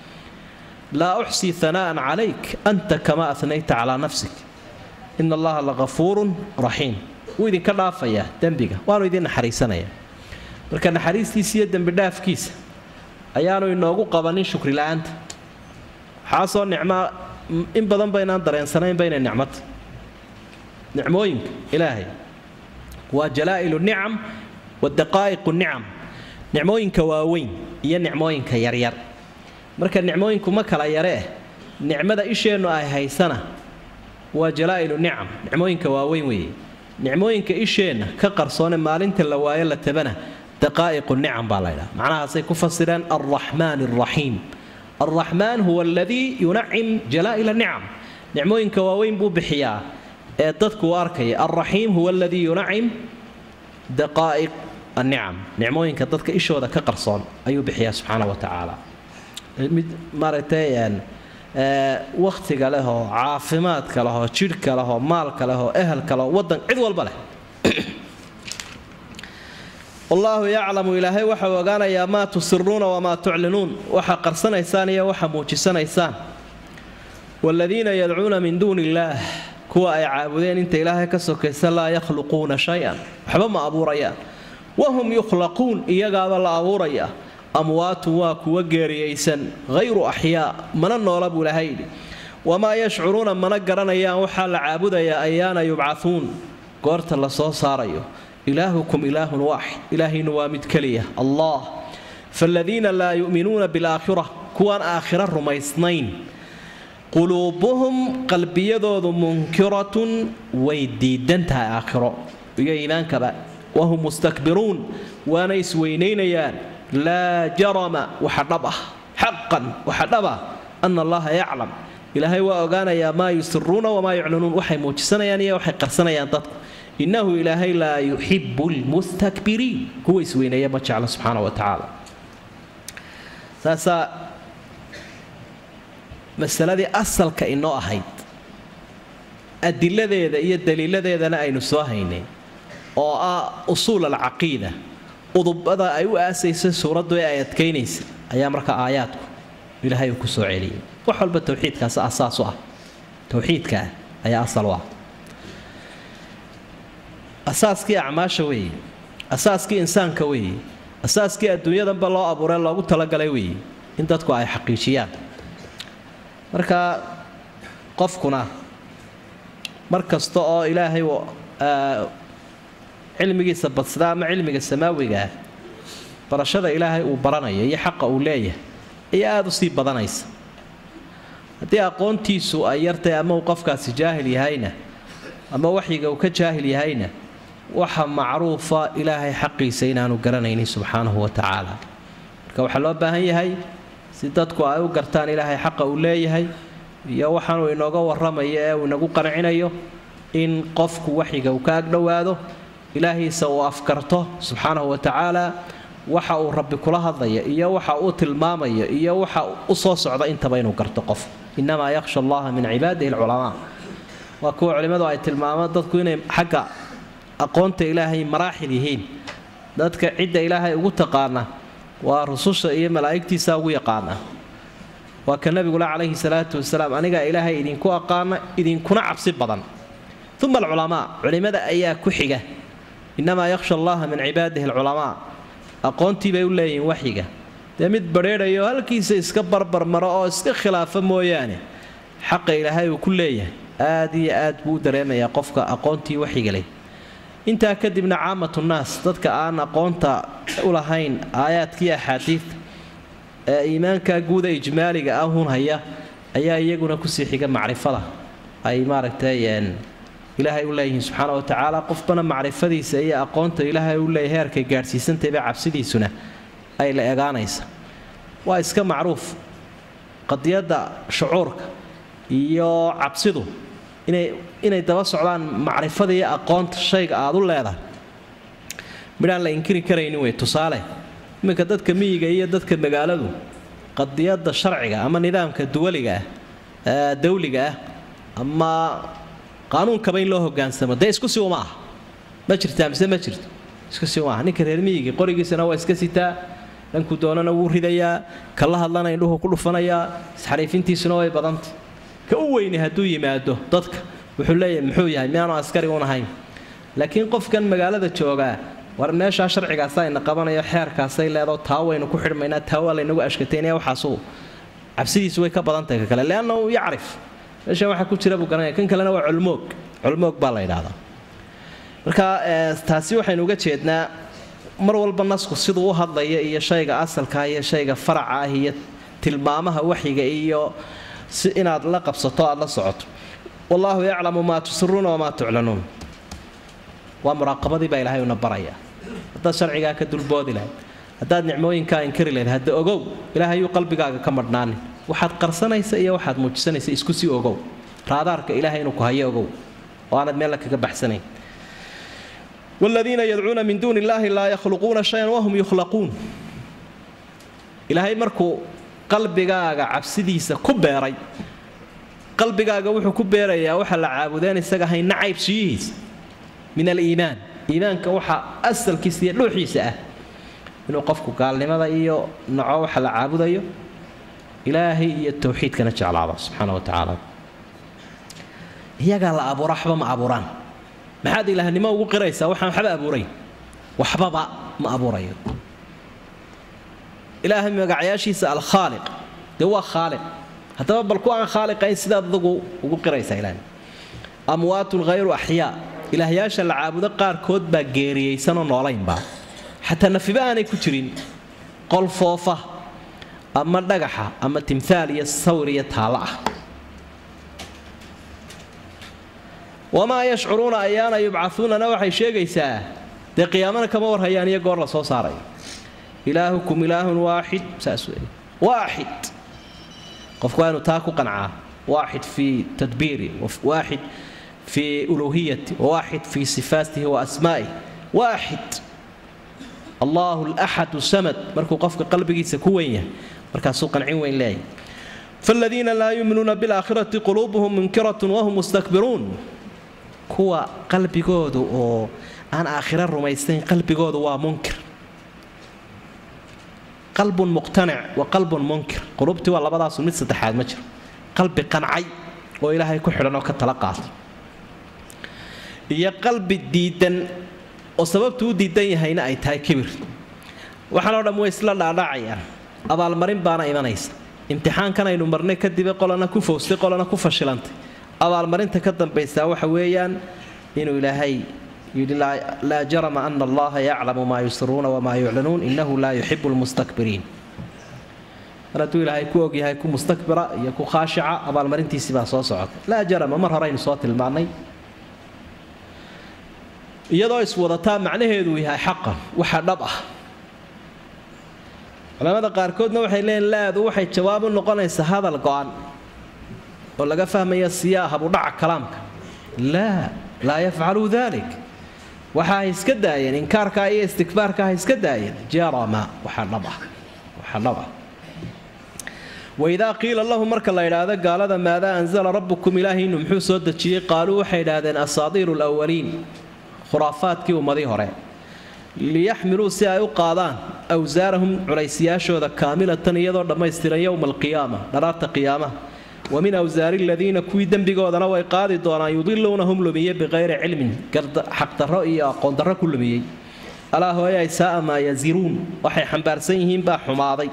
laa uxsii hanaa'an calayk anta kamaa anayta calaa nafsik ina allaha lagafuurun raxiim wuu idinka dhaafayaa dembiga waanu idin naxariisanaya marka naxariistiisa iyo dembidhaafkiisa ayaanu inoogu qabanin shukri la-aanta waxaasoo nicmaa in badan baynaan dareensanaynba inay nicmata nicmooyinka ilaahay waa jalaa'ilu nicam wa daqaa'iqu nicam nicmooyinka waaweyn iyo nicmooyinka yaryar marka nicmooyinku ma kala yare eh nicmada isheennu ay haysana waa jalaa'ilu nicam nicmooyinka waaweyn weeye nicmooyinka isheenna ka qarsoone maalinta la waayo la tabana daqaa'iqu nicam baa laydhaha macnahaasay ku fasireen alraxmaan alraxiim alraxmaan huwa aladii yunacim jalaa'ila nicam nicmooyinka waaweyn buu bixiyaa ee dadku u arkaya alraxiim huwa aladii yunacim daqaa'iq annicam nicmooyinka dadka ishooda ka qarsoon ayuu bixiyaa subxaana wa tacaala mid maaragtay wakhtiga leh oo caafimaadka leh oo jidhka leh oo maalka leh oo ehelka leh oo waddan cid walba leh wallaahu yaclamu ilaahay waxau ogaanayaa maa tusiruuna wamaa tuclinuun waxa qarsanaysaan iyo waxa muujisanaysaan waaladiina yadcuuna min duuni illaah kuwa ay caabudeen inta ilaahay ka sokaysa laa yakhluquuna shay-an waxba ma abuurayaan wahum yukhlaquun iyagaaba la abuuraya amwaatun waa kuwa geeriyaysan hayru axyaa mana noola buu ilaahay yidhi wamaa yashcuruuna mana garanayaan waxaa la caabudayaa ayaana yubcahuun goorta la soo saarayo ilaahukum ilaahun waaxid ilaahaynu waa mid keliya allah faaladiina laa yu'minuuna bilaakhira kuwaan aakhiro rumaysnayn quluubuhum qalbiyadoodu munkiratun way diidan tahay aakhiro iyo iimaankaba wahum mustakbiruun waana isweynaynayaan laa jarama waxa dhab ah xaqan waxa dhab ah ana allaha yaclam ilaahay waa ogaanayaa maa yusiruuna wamaa yuclinuun waxay muujisanayaan iyo waxay qarsanayaan dadku innahu ilaahay laa yuxibu lmustakbiriin kuwa isweyneeya ma jecla subxaana wa tacaala saasaa masaladii asalka inoo ahayd adiladeeda iyo daliiladeedana aynu soo haynay oo ah usuul alcaqiida udubada ay u aasaysa suuraddu ee ay adkaynaysa ayaa marka aayaadku ilaahay uu ku soo celiyay wax walba towxiidkaas asaas u ah towxiidkaa ayaa asal u ah asaaskii acmaasha weeye asaaskii insaanka weeye asaaskii adduunyadanba loo abuuree loogu talagalay weeye in dadku ay xaqiijiyaan marka qofkuna mar kasta oo ilaahay cilmigiisa badsada ama cilmiga samaawiga ah barashada ilaahay uu baranayo iyo xaqa uu leeyahay ayaa aada u sii badanaysa haddii aqoontiisu ay yartahay ama uu qofkaasi jaahil yahayna ama waxyiga uu ka jaahil yahayna waxa macruufa ilaahay xaqiisa inaanu garanaynin subxaanahu wa tacaala marka waxaa loo baahan yahay si dadku ay u gartaan ilaahay xaqa uu leeyahay iyo waxaanuu inooga warramayo ee uu inagu qancinayo in qofku waxyiga uu ka agdhowaado ilaahiisa uu afkarto subxaanahu wa tacaala waxa uu rabbi kula hadlaya iyo waxa uu tilmaamayo iyo waxa u soo socda intaba inuu garto qof inamaa yakhsha allaha min cibaadihi alculamaa waa kuwa culimmadu ay tilmaamaan dadku inay xagga aqoonta ilaahay maraaxil yihiin dadka cidda ilaahay ugu taqaana waa rususha iyo malaa'igtiisa ugu yaqaana waa ka nabigula calayhi salaatu wasalaam anigaa ilaahay idinku aqaana idinkuna cabsi badan uma alculamaa culimmada ayaa ku xiga inamaa yakhsha allaha min cibaadihi alculamaa aqoontii bay u leeyihiin waxyiga dee mid badheedhayo halkiisa iska barbarmaro oo iska khilaafa mooyaane xaqa ilaahay uu ku leeyahay aad iyo aad buu u dareemayaa qofka aqoontii waxyiga leh intaa kadibna caamatu naas dadka aan aqoonta u lahayn aayaadkii axaadiidta ee iimaanka guuda ijmaaliga ah hun haya ayaa iyaguna kusii xiga macrifada ay maaragtay ilaahay u leeyihiin subxaana wa tacaala qofbana macrifadiisa iyo aqoonta ilaahay u leeyahay heerkay gaadhsiisantayba cabsidiisuna ay la egaanaysa waa iska macruuf qadiyadda shucuurka iyo cabsidu inay inay daba socdaan macrifada iyo aqoonta shayga aad u leedahay midhaan la inkiri karaynin wey tusaale iminka dadka miyiga iyo dadka magaaladu qadiyadda sharciga ama nidaamka duwaliga ah dawliga ah ama qaanuunkaba in loo hogaansamo dee isku si uma ah ma jirtaa mise ma jirto isku si uma ah ninka reer miyigii qorigiisana waa iska sitaa dhankuu doonana wuu ridayaa kala hadlana indhuhu ku dhufanayaa isxariifintiisuna way badantay ka u weyni hadduu yimaado dadka wuxuu leeyahay muxuu yahay miyaanu askari un ahayn laakiin qofkan magaalada joogaa war meeshaa sharcigaasa ina qabanayo xeerkaasay leedoo taa waynu ku xidhmaynaa taa waa laynagu ashkataynaya waxaasu cabsidiisu way ka badantahay ka kale leannahu yacrif meeshan waxa ku jira buu garanaya kan kalena waa culmoog culmoog baa la yidhaahdaa marka taasi waxaynu uga jeednaa mar walba nasku siduu u hadlaya iyo shayga asalka iyo shayga faraca ah iyo tilmaamaha waxyiga iyo si inaad la qabsato aad la socoto wallaahu yaclamu maa tusiruuna wamaa tuclanuun waa muraaqabadii baa ilaahay una baraya haddaad sharcigaa ka dulboodi lahayd haddaad nicmooyinkaa inkari lahayd hadda ogow ilaahayuu qalbigaaga ka madhnaanin waxaad qarsanaysa iyo waxaad muujisanaysa isku sii ogow raadaarka ilaahay inuu ku hayo ogow oo aanad meella kaga baxsanayn wladiina yadcuuna min duuni illaahi laa yakhluquuna shayan wahum yukhlaquun ilaahay markuu qalbigaaga cabsidiisa ku beeray qalbigaaga wuxuu ku beerayaa waxa la caabudeen isaga ahayn nacaybshiyihiisa min aliimaan iimaanka waxa asalkiisa iyo dhuuxiisa ah inuu qofku gaalnimada iyo naco waxa la caabudayo ilaahay iyo towxiidkana jeclaado subxaana wa tacaala iyagaa la abuura waxba ma abuuraan maxaad ilaahnimo ugu qiraysaa waxaan waxba abuurayn waxbaba ma abuurayo ilaahay magacyaashiisa alkhaaliq dee waa khaaliq haddaba bal ku aan khaaliqayn sidaad adugu ugu qiraysaa ilaah amwaatun hayru axyaa ilaahyaasha la caabudo qaarkood baa geeriyeysanoo noolaynba xataa nafiba aanay ku jirin qol foofa ama dhagaxa ama timhaal iyo sawir iyo taallo ah wamaa yashcuruuna ayaana yubcauunana waxay sheegaysaa dee qiyaamana kama warhayaan iyo goor la soo saarayo ilaahukum ilaahun waaxid saas wey waaxid qofku waa inuu taa ku qancaa waaxid fii tadbiiri waaxid fii uluhiyati waaxid fii sifaatihi wa asmaa'ih waaxid allahu laxadu samad markuu qofka qalbigiisa ku weyn yahay markaasuu qancin weyn leeyahy faaladiina laa yuminuuna bilaakhirati quluubuhum munkiratun wahum mustakbiruun kuwa qalbigoodu oo aan aakhira rumaysayn qalbigoodu waa munkir qalbun muqtanic wa qalbun munkir qulubtii waa labadaasu mid saddexaad ma jiro qalbi qancay oo ilaahay ku xidhan oo ka tala qaatay iyo qalbi diidan oo sababtu u diidan yahayna ay tahay kibir waxaanoo dham way isla dhaadhacayaan abaalmarin baana imanaysa imtixaankan aynu marnay kadibe qolana ku fowstay qolana ku fashilantay abaalmarinta ka dambaysaa waxa weeyaan inuu ilaahay yidhi laa jarama ana allaha yaclamu maa yusiruuna wamaa yuclanuun inahu laa yuxibu lmustakbiriin mar hadduu ilaahay ku ogyahay ku mustakbira iyo ku khaashica abaalmarintiisii baa soo socota laa jarama mar horeynu soo tilmaannay iyadoo iswadataa macnaheedu yahay xaqan waxa dhab ah culamada qaarkoodna waxay leeyiin laadu waxay jawaab u noqonaysaa hadal go-an oo laga fahmaya siyaa habudhaca kalaamka laa laa yafcaluu dalik waxa hay iska daayeen inkaarkaa iyo istikbaarka ha iska daayeen jarama waxa dhab ah waxa dhab ah waidaa qiila lahu marka la idhaahdo gaalada maadaa anzala rabbukum ilaahiinu muxuu soo dejiyey qaaluu waxay idhaahdeen asaadiiru lwaliin khuraafaadkii ummadii hore liyaxmiluu si ay u qaadaan awsaarahum culaysiyaashooda kaamilatan iyadoo dhammaystiran yowma alqiyaama dharaarta qiyaamaha wa min awsaari aladiina kuwii dembigoodana way qaadi doonaan yudiluunahum lumiye biqayri cilmin xaqdarro iyo aqoondarro ku lumiyey alaa hooyay saaa maa yaziruun waxay xambaarsan yihiin baa xumaaday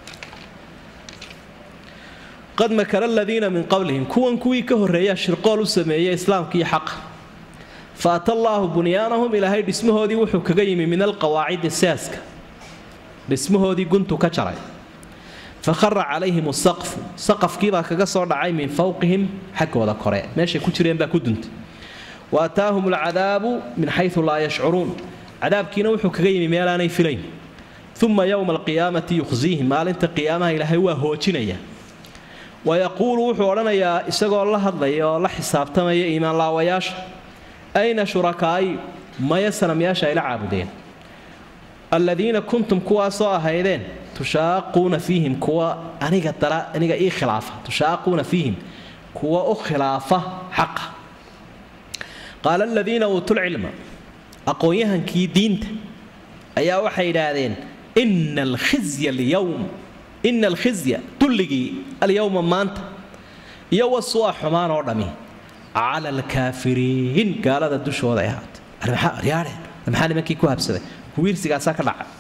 qad makara aladiina min qablihim kuwan kuwii ka horreeyaa shirqool u sameeyey islaamka iyo xaqa fa ata allaahu bunyaanahum ilaahay dhismahoodii wuxuu kaga yimi min alqawaacidi saaska dhismahoodii guntu ka jaray fa khara calayhim asaqfu saqafkiibaa kaga soo dhacay min fowqihim xaggooda kore meeshay ku jireen baa ku duntay wa ataahum alcadaabu min xayu laa yashcuruun cadaabkiina wuxuu kaga yimi meelaanay filayn uma yowma alqiyaamati yukhsiihim maalinta qiyaamaha ilaahay waa hoojinaya wayaquulu wuxuu odhanayaa isagoo la hadlaya oo la xisaabtamaya iimaanlaawayaasha ayna shurakaa'i maya sanamyaasha ayla caabudeen alladiina kuntum kuwaasoo ahaydeen tushaaquuna fiihim kuwa aniga dara aniga ii khilaafa tushaaquuna fiihim kuwa u khilaafa xaqa qaala aladiina uutulcilma aqoon-yahankii diinta ayaa waxay idhaahdeen ina alkhizya alyowm ina alkhizya dulligii alyowma maanta iyo wasu'a xumaan oo dhammi cala alkaafiriin gaalada dushooda ay ahaatay yaadhe maxaa nimankii ku habsaday wiirsigaasaa ka dhaca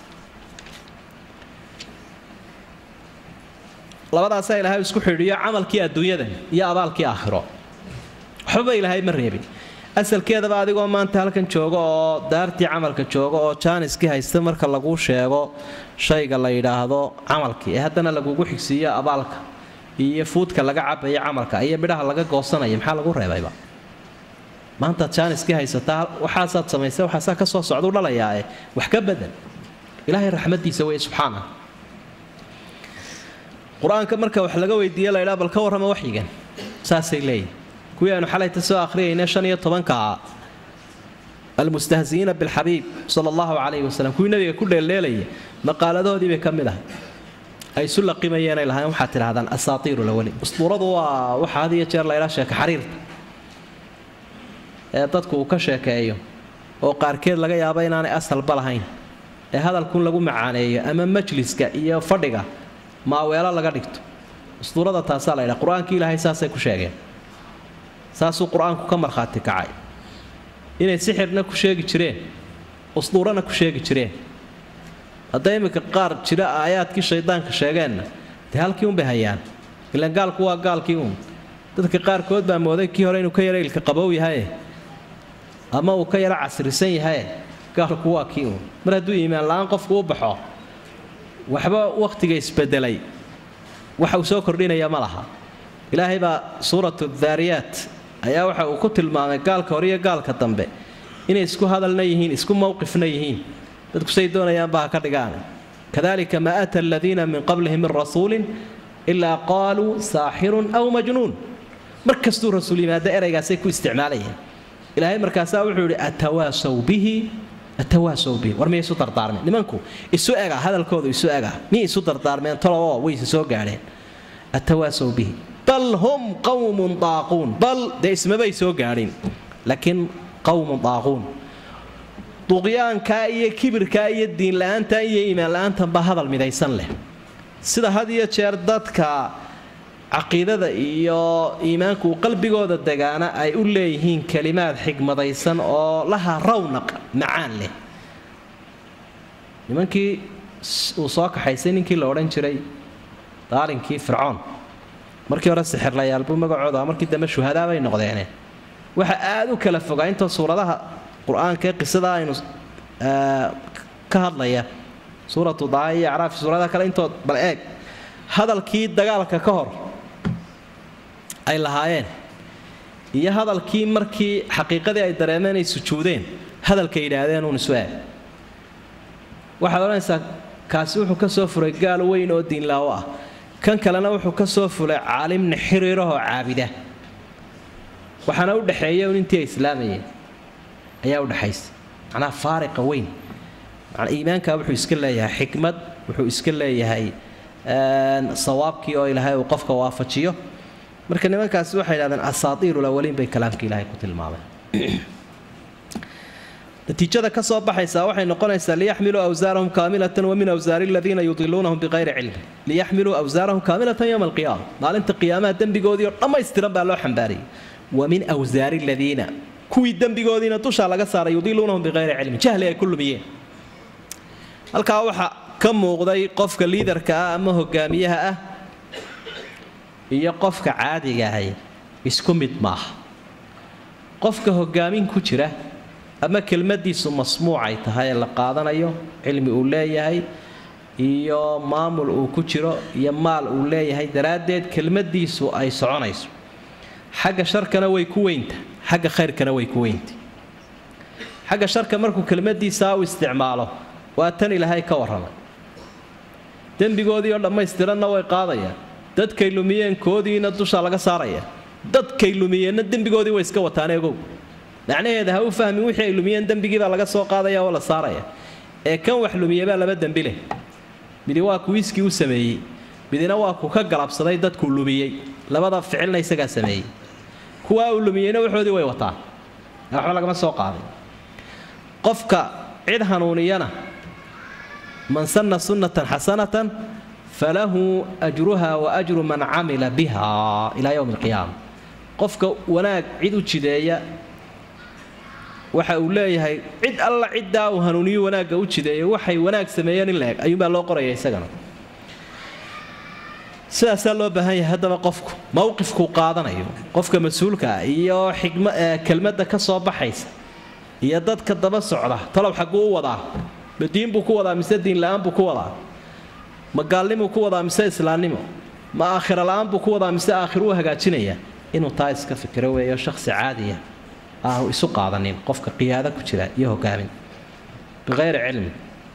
labadaasaa ilaahay isku xidhiiyo camalkii adduunyada iyo abaalkii aakhiro waxbaba ilaahay ma reebin asalkeedaba adigoo maanta halkan jooga oo daartii camalka jooga oo jaaniskii haysta marka lagu sheego shayga la yidhaahdo camalkii ee haddana lagugu xigsiiyo abaalka iyo fuudka laga cabaya camalka iyo midhaha laga goosanaya maxaa lagu reebayba maantaad jaaniskii haysataa waxaasaad samaysa waxaasaa ka soo socdau dhalayaae wax ka badan ilaahay raxmadiisa wey subxaana qur-aanka marka wax laga weydiiye laydhaa bal ka warrama waxyigan saasay leeyihin kuwii aynu xalayta soo akhriyayna shan iyo tobankaa almustahzi'iina bilxabiib sala allahu calayhi wasalam kuwii nabiga ku dheeldheelaya maqaaladahoodii bay ka mid ahay ay isu laqimayeenay lahayn waxaad tidhahdaan asaatiiru lawali ustuuradu waa waxa had iyo jeer laydhaa sheeka xariirta ee dadku uu ka sheekeeyo oo qaarkeed laga yaabo inaanay asalba lahayn ee hadalkun lagu macaaneeyo ama majliska iyo fadhiga maaweelo laga dhigto ustuurada taasaa la ydhaa qur-aankii ilaahay saasay ku sheegeen saasuu qur-aanku ka markhaati kacay inay sixirna ku sheegi jireen usduurana ku sheegi jireen hadday iminka qaar jira aayaadkii shaydaanka sheegeenna dee halkii unbay hayaan ilaan gaalku waa gaalkii uun dadka qaarkood baa mooday kii hore inuu ka yara ilka qabow yahaye ama uu ka yaro casrisan yahay gaalku waa kii uun mar hadduu iimaan la-aan qofku u baxo waxba wakhtiga isbedelay waxa uu soo kordhinaya ma laha ilaahay baa suuratu daariyaat ayaa waxa uu ku tilmaamay gaalka hore iyo gaalka dambe inay isku hadalna yihiin isku mowqifna yihiin dadku say doonayaanba ha ka dhigaan kadalika maa ata aladiina min qablihim min rasuulin ilaa qaaluu saaxirun aw majnuun mar kastuu rasuul yimaado eraygaasay ku isticmaalayeen ilaahay markaasaa wuxuu yidhi atawaasaw bihi atawaasaw bihi war miyay isu dardaarmeen nimanku isu ega hadalkoodu isu ega miyay isu dardaarmeen toloo wayse soo gaadheen atawaasaw bihi bal hum qawmun daaquun bal dee ismabay soo gaadhin laakiin qawmun daaquun duqyaankaa iyo kibirkaa iyo diinla-aantan iyo iimaan la-aantanba hadal midaysan leh sida had iyo jeer dadka caqiidada iyo iimaanku qalbigooda degaana ay u leeyihiin kelimaad xigmadaysan oo laha rawnaq macaan leh nimankii uu soo kaxaysay ninkii la odhan jiray daalinkii fircoon markii hore sixirlayaalbuu magacooda markii dambe shuhadaa bay noqdeene waxa aada u kala fogaa intoo suuradaha qur-aanka ee qisada aynu ka hadlaya suuratu daa iyo acraafi suuradaha kale intood bal eeg hadalkii dagaalka ka hor ay lahaayeen iyo hadalkii markii xaqiiqadii ay dareemeen ay sujuudeen hadalka yidhaahdeen uun isu eeg waxaad odhanaysaa kaasi wuxuu ka soo furay gaal weyn oo diinlaawo ah kan kalena wuxuu ka soo fulay caalimna xiriirahoo caabida waxaana u dhexeeya un intii ay islaamayeen ayaa udhexaysa macnaha faariqa weyn manaa iimaanka wuxuu iska leeyahay xikmad wuxuu iska leeyahay sawaabkii oo ilaahay uu qofka waafajiyo marka nimankaasi waxay yidhahdeen asaatiiru lawaliin bay kalaamka ilaahay ku tilmaameen natiijada ka soo baxaysaa waxay noqonaysaa liyaxmiluu awsaarahum kaamilatan wa min awsaari aladiina yudiluunahum biqayri cilmi liyaxmiluu awsaarahum kaamilatan yowma alqiyaama maalinta qiyaamaha dembigoodii oo dhammaystiran baa loo xambaarayay wa min awsaari aladiina kuwii dembigoodiina dushaa laga saaray yudiluunahum biqayri cilmi jahli ay ku lumiyeen halkaa waxaa ka muuqday qofka liidarka ah ama hogaamiyaha ah iyo qofka caadiga ahay isku mid maaha qofka hogaamin ku jira ama kelmadiisu masmuucay tahay ee la qaadanayo cilmi uu leeyahay iyo maamul uu ku jiro iyo maal uu leeyahay daraaddeed kelmadiisu ay soconayso xagga sharkana way ku weynta xagga khayrkana way ku weynta xagga sharka markuu kelmadiisaa u isticmaalo waa tan ilaahay ka warramay dembigoodii oo dhammaystiranna way qaadayaan dadkay lumiyeen koodiina dushaa laga saaraya dadkay lumiyeenna dembigoodii way iska wataan egow macnaheeda ha u fahmin wixii ay lumiyeen dembigiibaa laga soo qaadaya oo la saaraya ee kan wax lumiyebaa laba dembi leh midi waa kuwiiskii u sameeyey midina waa ku ka galabsaday dadkuu lumiyey labada ficilna isagaa sameeyey kuwaa uu lumiyeyna waxoodii way wataan waxba lagama soo qaaday qofka cid hanuuniyana man sanna sunnatan xasanatan falahu ajruha wa ajru man camila biha ilaa yowmi alqiyaama qofka wanaag cid u jideeya waxa uu leeyahay cid alla ciddaa uu hanuuniyo wanaagga u jideeyo waxay wanaag sameeyeen in la eg ayuunbaa loo qoraya isagana sidaasaa loo baahan yahay haddaba qofku mowqifkuu qaadanayo qofka mas-uulka ah iyo xikma kelmadda ka soo baxaysa iyo dadka daba socda talow xagguu u wadaa ma diin buu ku wadaa mise diin la-aan buu ku wadaa ma gaalnimuu ku wadaa mise islaamnimo ma aakhira la-aan buu ku wadaa mise aakhir uu hagaajinaya inuu taa iska fikiro weeyo shakhsi caadiya aanu isu qaadanin qofka qiyaado ku jira iyo hogaamin biqayri cilmi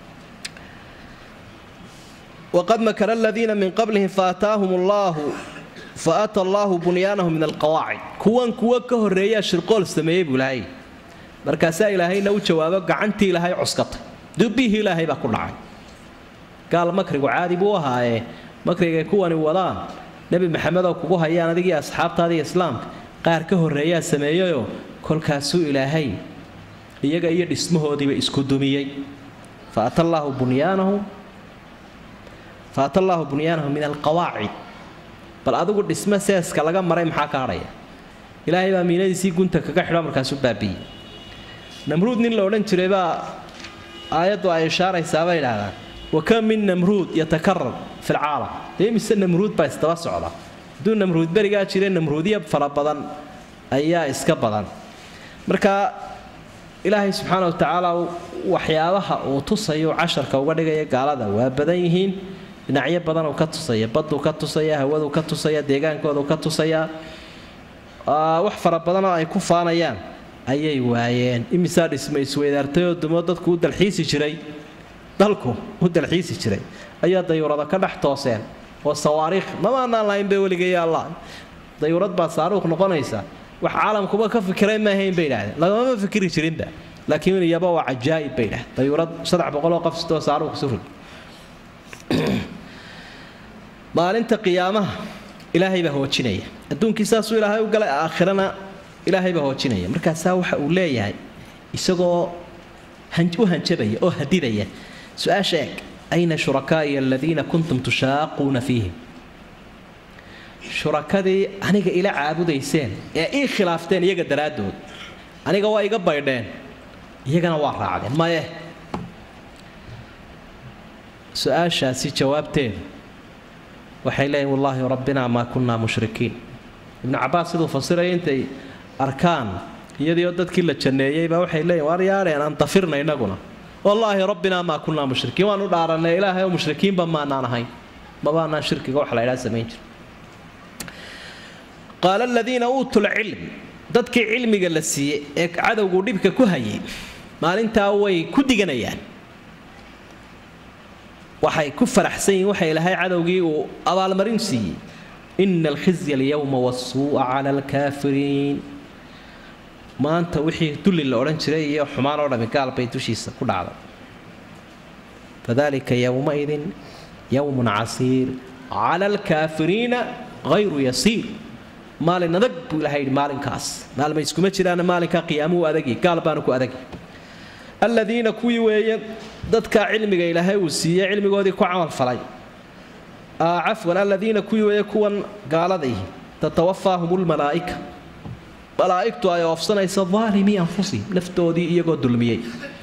waqad makara aladiina min qablihim faataahum allaahu faata allaahu bunyaanahum min alqawaacid kuwan kuwo ka horreeyaa shirqool sameeyey buu ilaahay markaasaa ilaahayna u jawaabo gacantii ilaahay cuskatay dubbihii ilaahay baa ku dhacay gaal makrigu caadi buu ahaayee makrigay kuwani wadaan nebi maxamed oo kugu hayaan adigii asxaabtaadii islaamka qaar ka horreeyaa sameeyeyoo kolkaasuu ilaahay iyaga iyo dhismahoodiiba isku dumiyey faata allaahu bunyaanahu faata allaahu bunyaanahu min alqawaacid bal adigu dhismo seeska laga maray maxaa ka hadhaya ilaahay baa miinadiisii gunta kaga xidho markaasuu baabiiyey namruud nin la odhan jiray baa aayaddu ay ishaaraysaa bay idhaahdaan wa kam min namruud yatakarar fi lcaalam dee mise namruud baa isdaba socda hadduu namruud berigaa jire namruudya fara badan ayaa iska badan marka ilaahay subxaana watacaala waxyaabaha uu tusayo casharka uga dhigaya gaalada waa badan yihiin dhinacyo badan uu ka tusaya baduu ka tusaya hawaduu ka tusaya deegaankoodu ka tusaya wax fara badanoo ay ku faanayaan ayay waayeen imisaa dhisma isweydaartayoo dumo dadku u dalxiisi jiray dalku u dalxiisi jiray ayaa dayuurada ka dhex tooseen oo sawaariikh mamaanaan lahayn bay weligaya allah dayuurad baa saaruuq noqonaysa wax caalamkuba ka fikiray maahayn bay idhahdeen lagamama fikiri jirinba laakiin iyaba waa cajaa'ib bay idhahdeen dayuurad saddex boqoloo qof sitoo saaruuq surug maalinta qiyaamaha ilaahay baa hoojinaya adduunkii saasuu ilaahay u galay aakhirana ilaahay baa hoojinaya markaasaa waxa uu leeyahay isagoo u hanjabaya oo hadidaya su-aasha eeg ayna shurakaa'iya aladiina kuntum tushaaquuna fiihim shurakadii aniga ila caabudayseen ee ii khilaafteen iyaga daraaddood aniga waa iga baydheen iyagana waa raacdeen maye su-aashaasi jawaabteedu waxay leeyihin wallaahi rabbinaa maa kunnaa mushrikiin ibnu cabaas siduu fasiraya intay arkaan iyadiioo dadkii la janneeyeybaa waxay leeyihin waar yaadheen aan dafirna innaguna wallaahi rabbinaa maa kunnaa mushrikiin waanu dhaaranay ilaahay oo mushrikiinba maanaan ahayn mabaanaan shirkiga wax la ydhaa samayn jir qaala aladiina uutuu lcilm dadkii cilmiga la siiyey ee cadowgu dhibka ku hayay maalintaa way ku diganayaan waxay ku faraxsan yihin waxa ilaahay cadowgii uu abaalmarin siiyey ina alkhizya alyowma wasuu'a cala alkaafiriin maanta wixii dulli la odhan jiray iyo xumaan oo dhami gaal bay dushiisa ku dhacday fadalika yowmaidin yowmun casiir cala alkaafiriina hayru yasiir maalin adag buu ilahay yidhi maalinkaas maalma iskuma jiraana maalinkaa qiyaamuhu adagi gaal baanu ku adagi aladiina kuwii weeye dadkaa cilmiga ilaahay uu siiyey cilmigoodii ku camalfalay cafwan aladiina kuwii weeye kuwan gaaladaih tatawafaahum lmalaa'ika malaa'igtu ay oofsanaysa daalimii anfusihim naftoodii iyagoo dulmiyey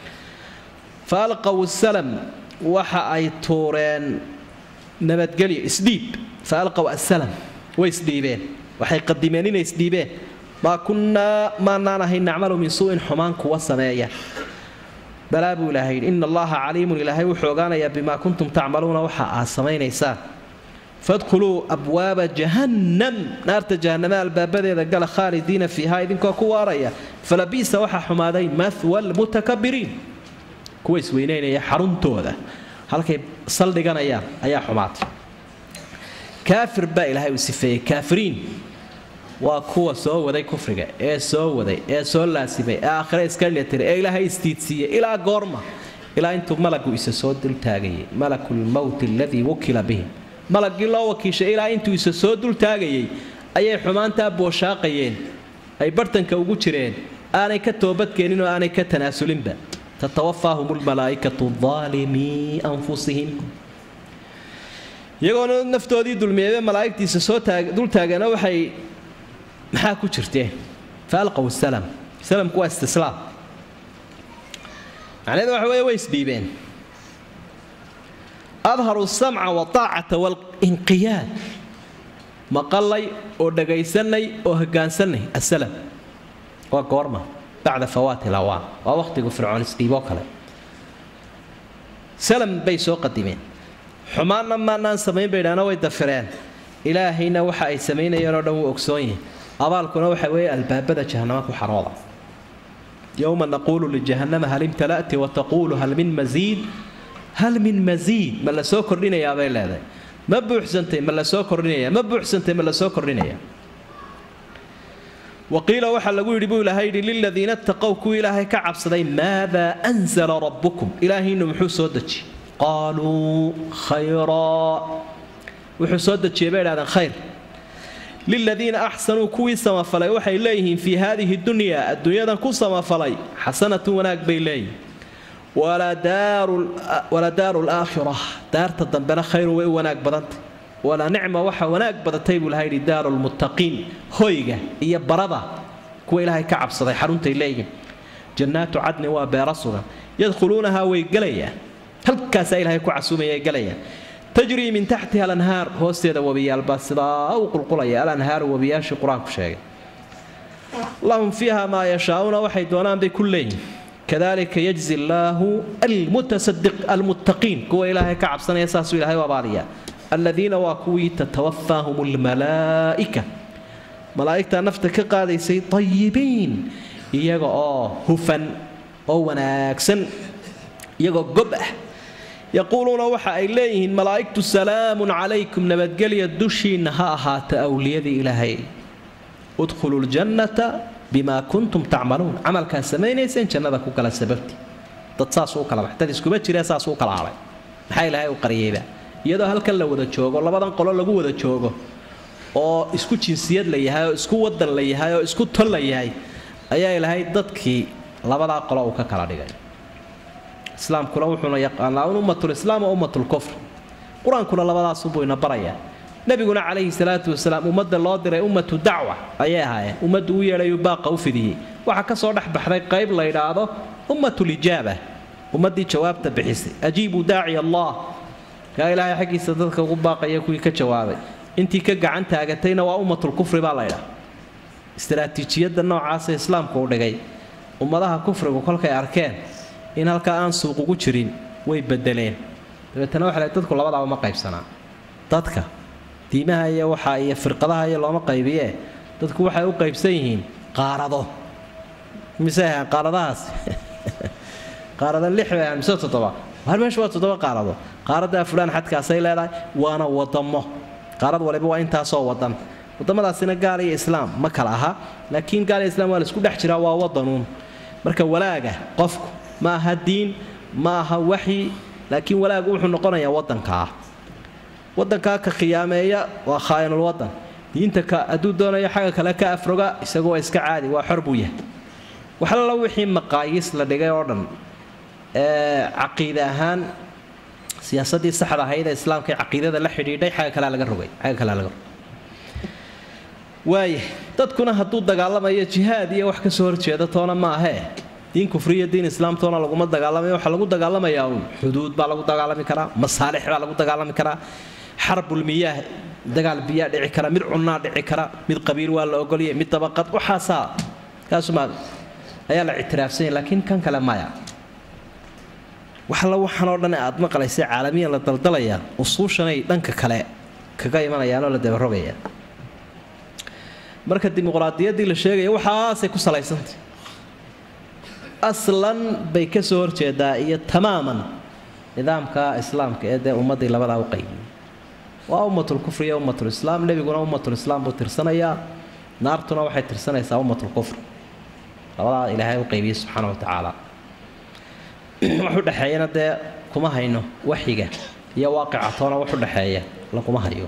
fa alqaw salam waxa ay tuureen nabadgelyo isdhiib fa alqaw asalam way isdhiibeen waxay qadimeen inay isdhiibeen maa kunnaa maanaan ahayn nacmalu min suu'in xumaan kuwa sameeya balaa buu ilaahay yidhi ina allaha caliimun ilaahay wuxuu ogaanayaa bimaa kuntum tacmaluuna waxa aad samaynaysaan fadkhuluu abwaaba jahannam naarta jahannama albaabadeeda gala khaalidiina fiiha idinkoo ku waaraya falabiisa waxaa xumaaday mahwa almutakabiriin kuwa isweynaynaya xaruntooda halkay saldhiganayaan ayaa xumaatay kaafir baa ilaahay uu sifeeyey kaafiriin waa kuwa soo waday kufriga ee soo waday ee soo laasimay ee aakhire iska dhilatiray ee ilaahay istiidsiiyey ilaa goorma ilaa intuu malagu isa soo dultaagayay malakulmowti aladii wukila bihim malagii loo wakiishay ilaa intuu isa soo dultaagayay ayay xumaantaa booshaaqayeen ay bartanka ugu jireen aanay ka toobadkeenin oo aanay ka tanaasulinba tatawafaahum lmalaa'ikatu aalimii anfusihim iyagoona naftoodii dulmiyeebe malaa'igtiisa soo dultaageena waxay maxaa ku jirteen fa alqaw salam salamku waa istislaam macnaheedu waxa weeye way isdhiibeen adharu samca waaacata walinqiyaad maqalay oo dhagaysanay oo hogaansanay asalam waa goorma bacda fawaati lawaan waa wakhtigu fircoon isdhiiboo kale salam bay soo qadimeen xumaanna maanaan samayn baydhaana way dafireen ilaahayna waxa ay samaynayeen oo dhan wuu ogsoon yihin abaalkuna waxa weeye albaabada jahanama ku xarooda yowma naquulu lijahannama hal imtala'ti wataquulu hal min masiid hal min masiid ma la soo kordhinayaa bay leedahay ma buuxsantay ma la soo kordhinaya ma buuxsantay ma la soo kordhinaya waqiila waxaa lagu yidhi buu ilaahay yidhi liladiina taqow kuwii ilaahay ka cabsaday maadaa anzala rabbukum ilaahiinu muxuu soo dejiyey qaaluu khayraa wuxuu soo dejiyey bay idhahdeen khayr liladiina axsanuu kuwii samafalay waxay leeyihiin fii haadihi dunyaa adduunyadan ku samafalay xasanatun wanaag bay leeyihin wala daaru laakhira daarta dambena khayrun way u wanaag badantay wala nicma waxa wanaag badatay buu ilahay yidhi daaru lmuttaqiin hoyga iyo barada kuwa ilaahay ka cabsaday xaruntay leeyihiin jannaatu cadnin waa beera sugan yadkhuluunahaa way gelayaan halkaasaa ilahay ku casuumaya gelayaan tajrii min taxtiha alanhaar hoosteeda webiyaalbaa sidaa u qulqulaya alanhaaru webiyaashii qur-aanku sheegay lahum fiiha maa yashaauuna waxay doonaan bay ku leeyihin kadalika yajzi allaahu almuttaqiin kuwa ilaahay ka cabsanaya saasuu ilahay u abaaliyaa aladiina waa kuwii tatawafaahum almalaa'ika malaa'igtaa nafta ka qaadaysay tayibiin iyaga oo hufan oo wanaagsan iyagoo gob ah yaquuluuna waxa ay leeyihiin malaa'igtu salaamun calaykum nabadgelya dushiinna ha ahaata awliyadii ilaahay udkhuluu ljannata bima kuntum tacmaluun camalkaa samaynayseen jannada ku kala sababti dad saas u kala dad iskuma jiree saas u kala hadhay maxaa ilaahay u qariyeyba iyadoo halkan la wada joogo labadan qolo lagu wada joogo oo isku jinsiyad la yahay oo isku wadan la yahay oo isku tol la yahay ayaa ilaahay dadkii labadaa qolo uu ka kala dhigay islaamkuna wuxuuna yaqaanaa un ummatulislaam oo ummatulkufr qur-aankuna labadaasubuu ina barayaa nabiguna calayhi salaatu wasalaam ummadda loo diray ummatu dacwa ayay ahaayeen ummaddu u yeedhayuu baaqa u fidiyey waxaa ka soo dhex baxday qayb la yidhaahdo ummatulijaaba ummaddii jawaabta bixisay ajiibuu daaciya allah kaa ilaahay xaggiisa dadka ugu baaqaya kuwii ka jawaabay intii ka gacan taagatayna waa ummatulkufri baa la ydhaha istaraatiijiyadda noocaasa islaamku u dhigay ummadaha kufrigu kolkay arkeen in halkaa aan suuq ugu jirin way bedeleen dabeetana waxa dadku labadaaba ma qaybsanaa dadka diimaha iyo waxa iyo firqadaha iyo looma qaybiyee dadku waxay u qaybsan yihiin qaarado mise ahaan qaaradahaas qaarada lix bay ahaan mise toddoba har meesha waa toddoba qaarado qaaradaa fulaan xadkaasay leedahay waana wadamo qaarad waliba waa intaasoo wadan wadamadaasina gaal iyo islaam ma kala aha laakiin gaal iyo islaam waa laisku dhex jiraa waa wadanuun marka walaaga qofku ma aha diin ma aha waxyi laakiin walaagu wuxuu noqonayaa wadankaa wadankaa ka khiyaameeya waa khaa'inul wadan diinta ka hadduu doonayo xagga kale ka afroga isagu waa iska caadi waa xor buu yahay waxalala wixii maqaayiis la dhigay oo dhan ee caqiide ahaan siyaasadii saxda ahayd ee islaamka ee caqiidada la xidhiidhay xagga kalea laga rogay xagga kalea laga rogay waaya dadkuna hadduu dagaalamayo jihaad iyo wax kasoo horjeeda toona ma ahee diin kufriya diin islaamtoona laguma dagaalamayo waxaa lagu dagaalamayaa uun xuduud baa lagu dagaalami karaa masaalix baa lagu dagaalami karaa xarbulmiyaah dagaal biyaa dhici kara mid cunnaa dhici kara mid qabiil waa la ogolya mid dabaqad waxaasaa kaasuma ayaa la ictiraafsanya laakiin kan kale maya waxalla waxaanoo dhan aad maqlaysa caalamiyan la daldalaya usuushanay dhanka kale kaga imanayaanoo la dabarogaya marka dimuqraadiyaddii la sheegaya waxaasay ku salaysantay aslan bay ka soo horjeedaa iyo tamaaman nidaamka islaamka ee dee ummaddii labadaa u qaybiyey waa ummatulkufri iyo ummatulislaam nebiguna ummatulislaam buu tirsanayaa naartuna waxay tirsanaysaa ummatulkufr labadaa ilaahay u qaybiyey subxaana wa tacaala wax u dhexeeyana dee kuma hayno waxyiga iyo waaqica toona wax u dhexeeya laguma hayo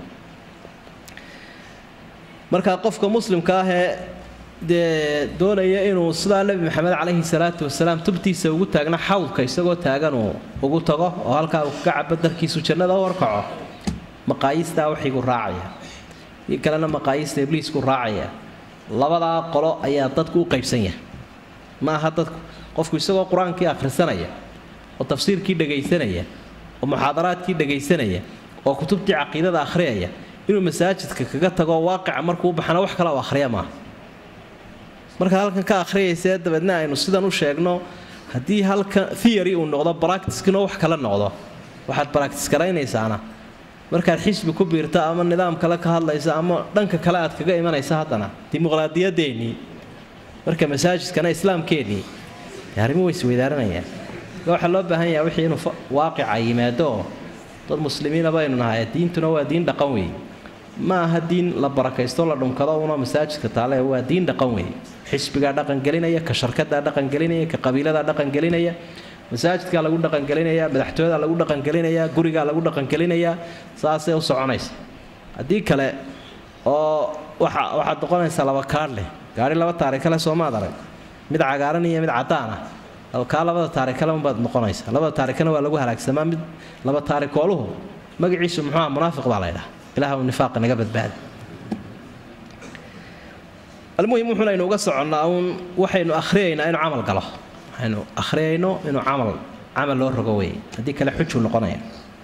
marka qofka muslimka ahee dee doonaya inuu sidaa nebi maxamed calayhi salaatu wasalaam tubtiisa ugu taagna xawdka isagoo taaganuu ugu tago oo halkaa uu kaga cabo darkiisu jannada u horkaco maqaayiistaa waxigu raacaya io kalena maqaayiista ibliisku raacaya labadaa qolo ayaa dadku u qaybsan yahay ma aha dadku qofku isagoo qur-aankii akhrisanaya oo tafsiirkii dhagaysanaya oo muxaadaraadkii dhagaysanaya oo kutubtii caqiidada akhriyaya inuu masaajidka kaga tago waaqica markuu baxana wax kale u akhriya maaha markaad halkan ka akhriyaysee dabeedna aynu sidan u sheegno haddii halkan theory uu noqdo baractiskina wax kale noqdo waxaad baractis garaynaysaana markaad xisbi ku biirta ama nidaam kale ka hadlaysa ama dhanka kale aad kaga imanaysa haddana dimuqraadiyadeennii marka masaajidkana islaamkeennii arrimuhu way isweydaaranayaan waxaa loo baahan yaha wixii inuu waaqica yimaado oo dad muslimiina baynu nahay diintuna waa diin dhaqan weeye ma aha diin la barakaysto la dhunkado una masaajidka taale waa diin dhaqan weeye xisbigaa dhaqangelinaya ka sharkadaa dhaqangelinaya ka qabiiladaa dhaqangelinaya masaajidkaa lagu dhaqangelinaya madaxtooyadaa lagu dhaqangelinaya gurigaa lagu dhaqangelinaya saasay u soconaysa haddii kale oo waxa waxaad noqonaysaa laba kaadh leh gaari laba taarikale soomaad arag mid cagaaran iyo mid cadaan ah kaa labada taarikale unbaad noqonaysaa labada taarikana waa lagu halaagsamaa mid laba taarikooluhu magaciisu muxuuha munaafiq baa laydhaha ilaah nifaaqa naga badbaada almuhim wuxuuna aynu uga soconnaa uun waxaynu akhriyaynaa inuu camal galo waxaynu akhriyayno inuu camal camal loo rogo weeye haddii kale xujuu noqonaya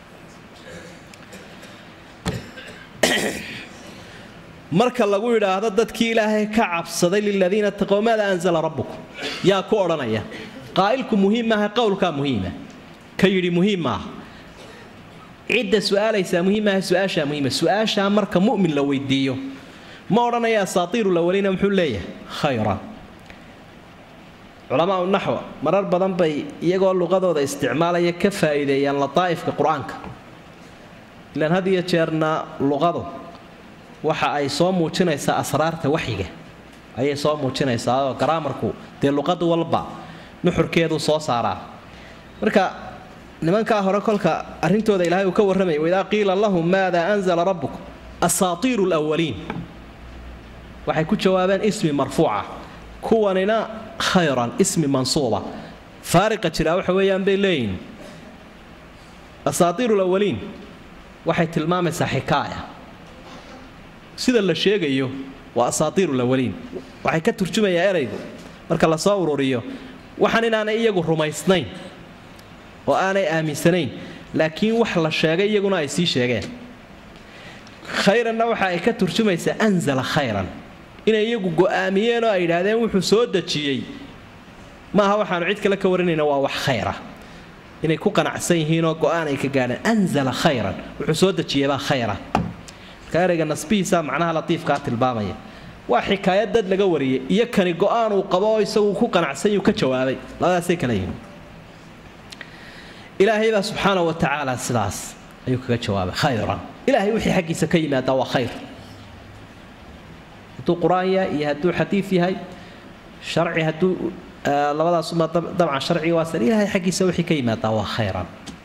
marka lagu yidhaahdo dadkii ilaahay ka cabsaday liladiina taqow maada anzala rabbukum yaa ku odhanaya qaa'ilku muhiim maaha qowlkaa muhiima ka yidhi muhiim maaha cidda su-aalaysaa muhiim maaha su-aashaa muhiima su-aashaa marka mu'min la weydiiyo ma odhanaya asaatiiru lawaliina muxuu leeyahay khayra culamaau naxwa marar badan bay iyagoo luqadooda isticmaalaya ka faa'iideeyaan lataa'ifka qur-aanka ilaan had iyo jeerna luqadu waxa ay soo muujinaysaa asraarta waxyiga ayay soo muujinaysaa oo garaamarku dee luqad walba nuxurkeedu soo saaraa marka nimankaa hore kolka arrintooda ilaahay uu ka warramaya waidaa qiila lahum maada anzala rabbukum asaatiiru lwaliin waxay ku jawaabeen ismi marfuuca kuwanina khayran ismi mansuuba faariqa jiraa waxa weeyaan bay leeyihin asaatiiru lawaliin waxay tilmaamaysaa xikaaya sida la sheegayo waa asaatiiru lawaliin waxay ka turjumayaa eraygu marka lasoo ururiyo waxaan inaanay iyagu rumaysnayn oo aanay aaminsanayn laakiin wax la sheegay iyaguna ay sii sheegeen khayranna waxa ay ka turjumaysaa anzala khayran inay iyagu go'aamiyeen oo ay yidhaahdeen wuxuu soo dejiyey maaha waxaanu cid kale ka warinayna waa wax khayra inay ku qanacsan yihiinoo go'aan ay ka gaadheen anzala khayran wuxuu soo dejiyeybaa khayra marka erayga nasbihiisa macnaha latiifkaa tilmaamaya waa xikaayad dad laga wariyey iyo kani go'aan uu qabo oo isagu ku qanacsan yuu ka jawaabay labadaasay kala yihiin ilaahay baa subxaana wa tacaala sidaas ayuu kaga jawaabay khayran ilaahay wixii xaggiisa ka yimaadaa waa khayr hadduu qur-aan yahay iyo hadduu xadiid yahay sharci hadduu labadaasuma dabcan sharciga waa san ilaahay xaggiisa wixii ka yimaadaa waa khayran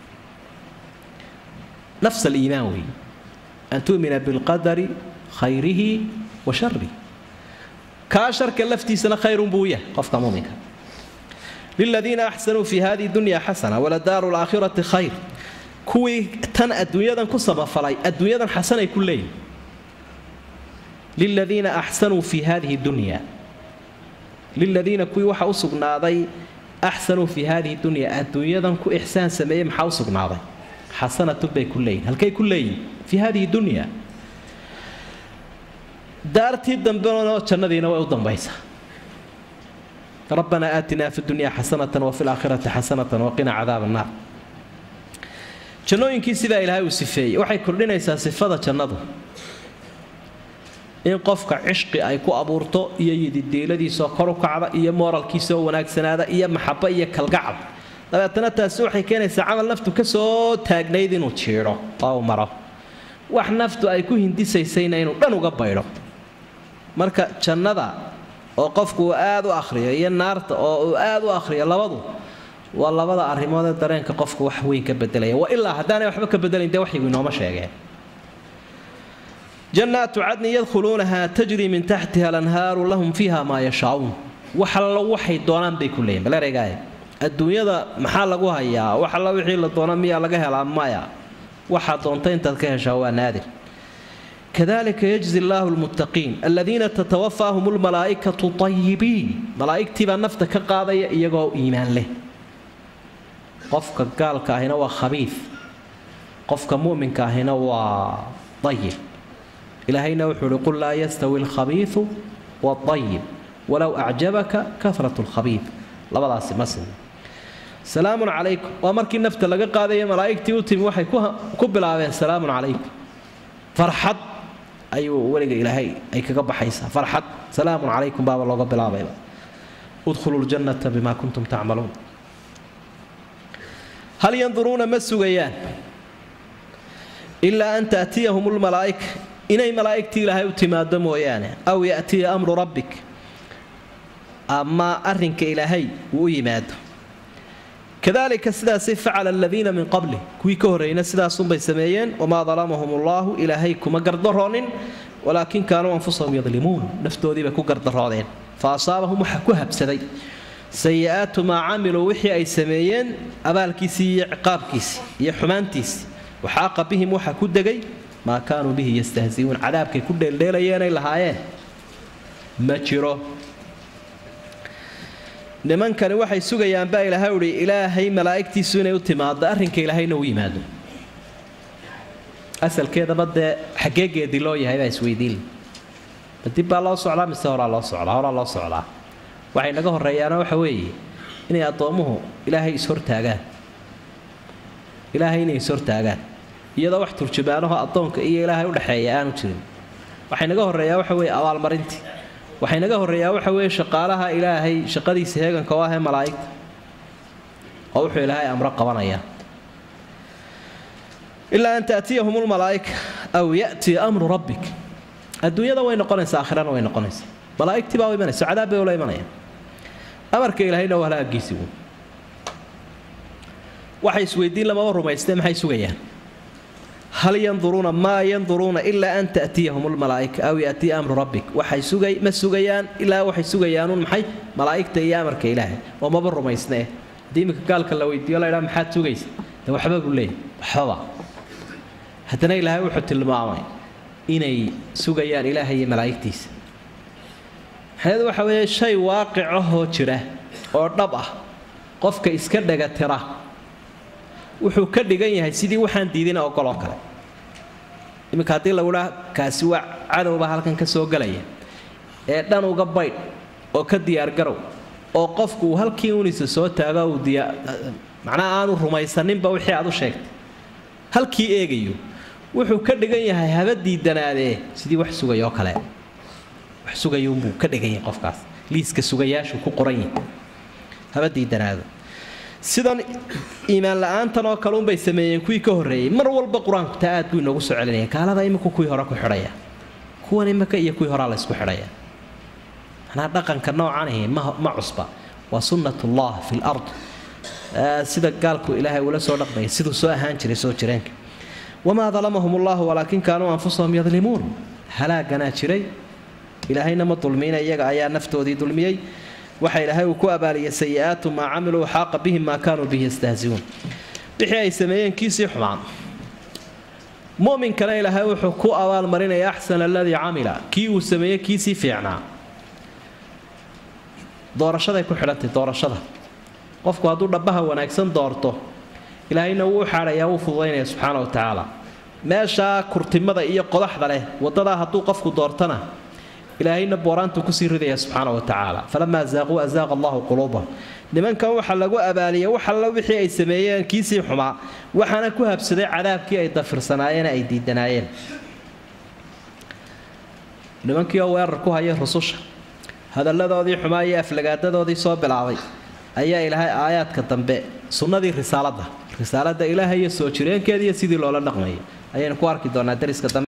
nafs aliimaan weeye an tu'mina bilqadari khayrihi wa sharih kaa sharka laftiisana khayrun buu yahay qofka muminka liladiina axsanuu fi hadihi dunya xasana waladaaru laakhirati khayr kuwii tan adduunyadan ku samafalay adduunyadan xasanay ku leeyihin liladiina axsanuu fi hadihi dunya liladiina kuwii waxaa u sugnaaday axsanuu fi hadihi dunya adduunyadan ku ixsaan sameeyey maxaa u sugnaaday xasanatun bay ku leeyihin halkay ku leeyihin fi hadihi dunya daartii dambena jannadiina way u dambaysaa rabbanaa aatinaa fi dunya xasanatan wafi laakhirati xasanatan waqina cadaab annaar jannooyinkii sidaa ilaahay uu sifeeyey waxay kordhinaysaa sifada jannadu in qofka cishqi ay ku abuurto iyo yididiiladiisoo kor u kacda iyo mooralkiisaoo wanaagsanaada iyo maxabo iyo kalgacab dabeetana taasi waxay keenaysaa camal naftu ka soo taagnayd inuu jiidho oo u maro wax naftu ay ku hindisaysayna inuu dhan uga baydho marka jannada oo qofku uu aad u akhriyo iyo naarta oo uu aad u akhriyo labadu waa labada arrimoodee dareenka qofku wax weyn ka bedelaya wa ilaa haddaanay waxba ka bedelayn dee waxyigu inooma sheegeen jannaatu cadni yadkhuluunaha tajri min taxtiha alanhaaru lahum fiiha maa yashaauun wax allo waxay doonaan bay ku leeyihin bal ereygaay adduunyada maxaa lagu hayaa wax alla wixii la doona miyaa laga helaa maya waxaa doonta intaad ka heshaa waa naadir kadalika yajzi allaahu lmuttaqiin aladiina tatawafaahum lmalaa'ikatu tayibiin malaa'igtiibaa nafta ka qaadaya iyagoo iimaan leh qofka gaalka ahina waa khabiif qofka mu'minka ahina waa ayib ilaahayna wuxuu uhi qul laa yastawi alkhabiiu waayib walow acjabaka karat lkhabiib labadaasi ma sin salaamun calaykum waa markii nafta laga qaadaya malaa'igtii u timi waxay ku bilaabeen salaamun calaykum farxad ayuu weliga ilaahay ay kaga baxaysaa farxad salaamun calaykum baaba looga bilaabayba udkhuluu ljannata bima kuntum tacmaluun hal yanduruuna ma sugayaan ilaa an taatiyahum lmalaa'ika inay malaa'igtii ilaahay u timaado mooyaane aw ya'tiya amru rabbik ama arrinka ilaahay uu u yimaado kadalika sidaasay facala aladiina min qabli kuwii ka horreeyna sidaasunbay sameeyeen wamaa dalamahum allaahu ilaahay kuma gardaroonin walaakin kaanuu anfusahum yadlimuun naftoodiibay ku gardaroodeen fa asaabahum waxa ku habsaday sayi-aatu maa camiluu wixii ay sameeyeen abaalkiisii iyo ciqaabkiisii iyo xumaantiisii waxaaqa bihim waxa ku degay maa kaanuu bihi yastahziuun cadaabkay ku dheeldheelayeenay lahaayeen ma jiro nimankani waxay sugayaan baa ilaahay uhi ilaahay malaa'igtiisu inay u timaado arrinka ilaahayna u yimaado asalkeedaba dee xaggee geedi loo yahay baa isweydiin ma dib baa loo socdaa mise horaa loo socdaa horaa loo socdaa waxay naga horreeyaana waxa weeye inay addoommuhu ilaahay ishortaagaan ilaahay inay ishortaagaan iyadoo wax turjumaanaho addoonka iyo ilaahay udhexeeya aanu jirin waxay naga horreeyaa waxa weeye abaalmarintii waxay naga horreeyaa waxa weeye shaqaalaha ilaahay shaqadiisa heeganka oo ahee malaa'igta oo wuxuu ilaahay amro qabanaya ilaa an taatiyahum lmalaa'ika aw ya'tiya amru rabbik adduunyada way noqonaysaa aakhirana way noqonaysaa malaa'igtii baa u imanaysa cadaab bay ula imanayaan amarka ilaahayna waa halaagiisigu waxay isweydiin lamaba rumaystee maxay sugayaan hal yanduruuna maa yanduruuna ilaa an ta'tiyahum lmalaa'ika aw ya'tiya amru rabbik waxay sugay ma sugayaan ilaa waxay sugayaanuun maxay malaa'igta iyo amarka ilaahay oo maba rumaysnee haddii iminka gaalka la weydiiyo la ydhaa maxaad sugaysa de waxba buu leeyahy waxbaba haddana ilaahay wuxuu tilmaamay inay sugayaan ilaahay iyo malaa'igtiisa maxaneedu waxa weeye shay waaqic ahoo jira oo dhab ah qofka iska dhagatira wuxuu ka dhigan yahay sidii waxaan diidina ogoloo kale iminka haddii lagudhaa kaasi waa cadowba halkan ka soo gelaya ee dhan uga baydh oo ka diyaargarow oo qofku uu halkii unisa soo taago uu diyaa macnaha aanu rumaysaninba wixii aad u sheegtay halkii eegayo wuxuu ka dhigan yahay haba diidanaadee sidii wax sugayoo kale wax sugayuunbuu ka dhigan yahay qofkaas liiska sugayaashu ku qoran yahay haba diidanaado sidan iimaan la-aantan oo kale unbay sameeyeen kuwii ka horreeyey mar walba qur-aanku taa aad buu inoogu soo celinaya gaalada iminku kuwii hore ku xidhaya kuwan imika iyo kuwii horaa laysku xidhaya manaa dhaqanka noocan ahi ma cusba waa sunnatullah fi lard sida gaalku ilaahay ula soo dhaqmaya siduu soo ahaan jiray soo jireenka wamaa dalamahum ullahu walaakin kaanuu anfusahum yadlimuun halaaganaa jiray ilaahayna ma dulmiina iyaga ayaa naftoodii dulmiyey waxa ilaahay uu ku abaaliyay sayi-aatu maa camiluu xaaqa bihim maa kaanuu bihi yastahziuun wixii ay sameeyeen kiisii xumaan muminkana ilaahay wuxuu ku abaalmarinaya axsana aladii camila kii uu sameeyey kiisii fiicnaa doorashaday ku xidhantay doorashada qofku hadduu dhabbaha wanaagsan doorto ilaahayna wuu xaadhayaa wuu fududaynaya subxaana wa tacaala meeshaa kurtimada iyo qodaxda leh wadadaa hadduu qofku doortana ilaahayna booraantuu kusii ridaya subxaana wa tacaala falamaa zaaquu azaaqa allahu quluubahum nimankan waxaa lagu abaaliyay wax alla wixii ay sameeyeen kiisii xumaa waxaana ku habsaday cadaabkii ay dafirsanaayeen ay diidanaayeen nimankii oo weerar ku hayay rususha hadalladoodii xumaa iyo aflagaadadoodii soo bilaabay ayaa ilaahay aayaadka dambe sunnadii risaaladda risaaladda ilaahay iyo soo jireenkeediiyo sidii loola dhaqmayay ayaynu ku arki doonaa dariska dambe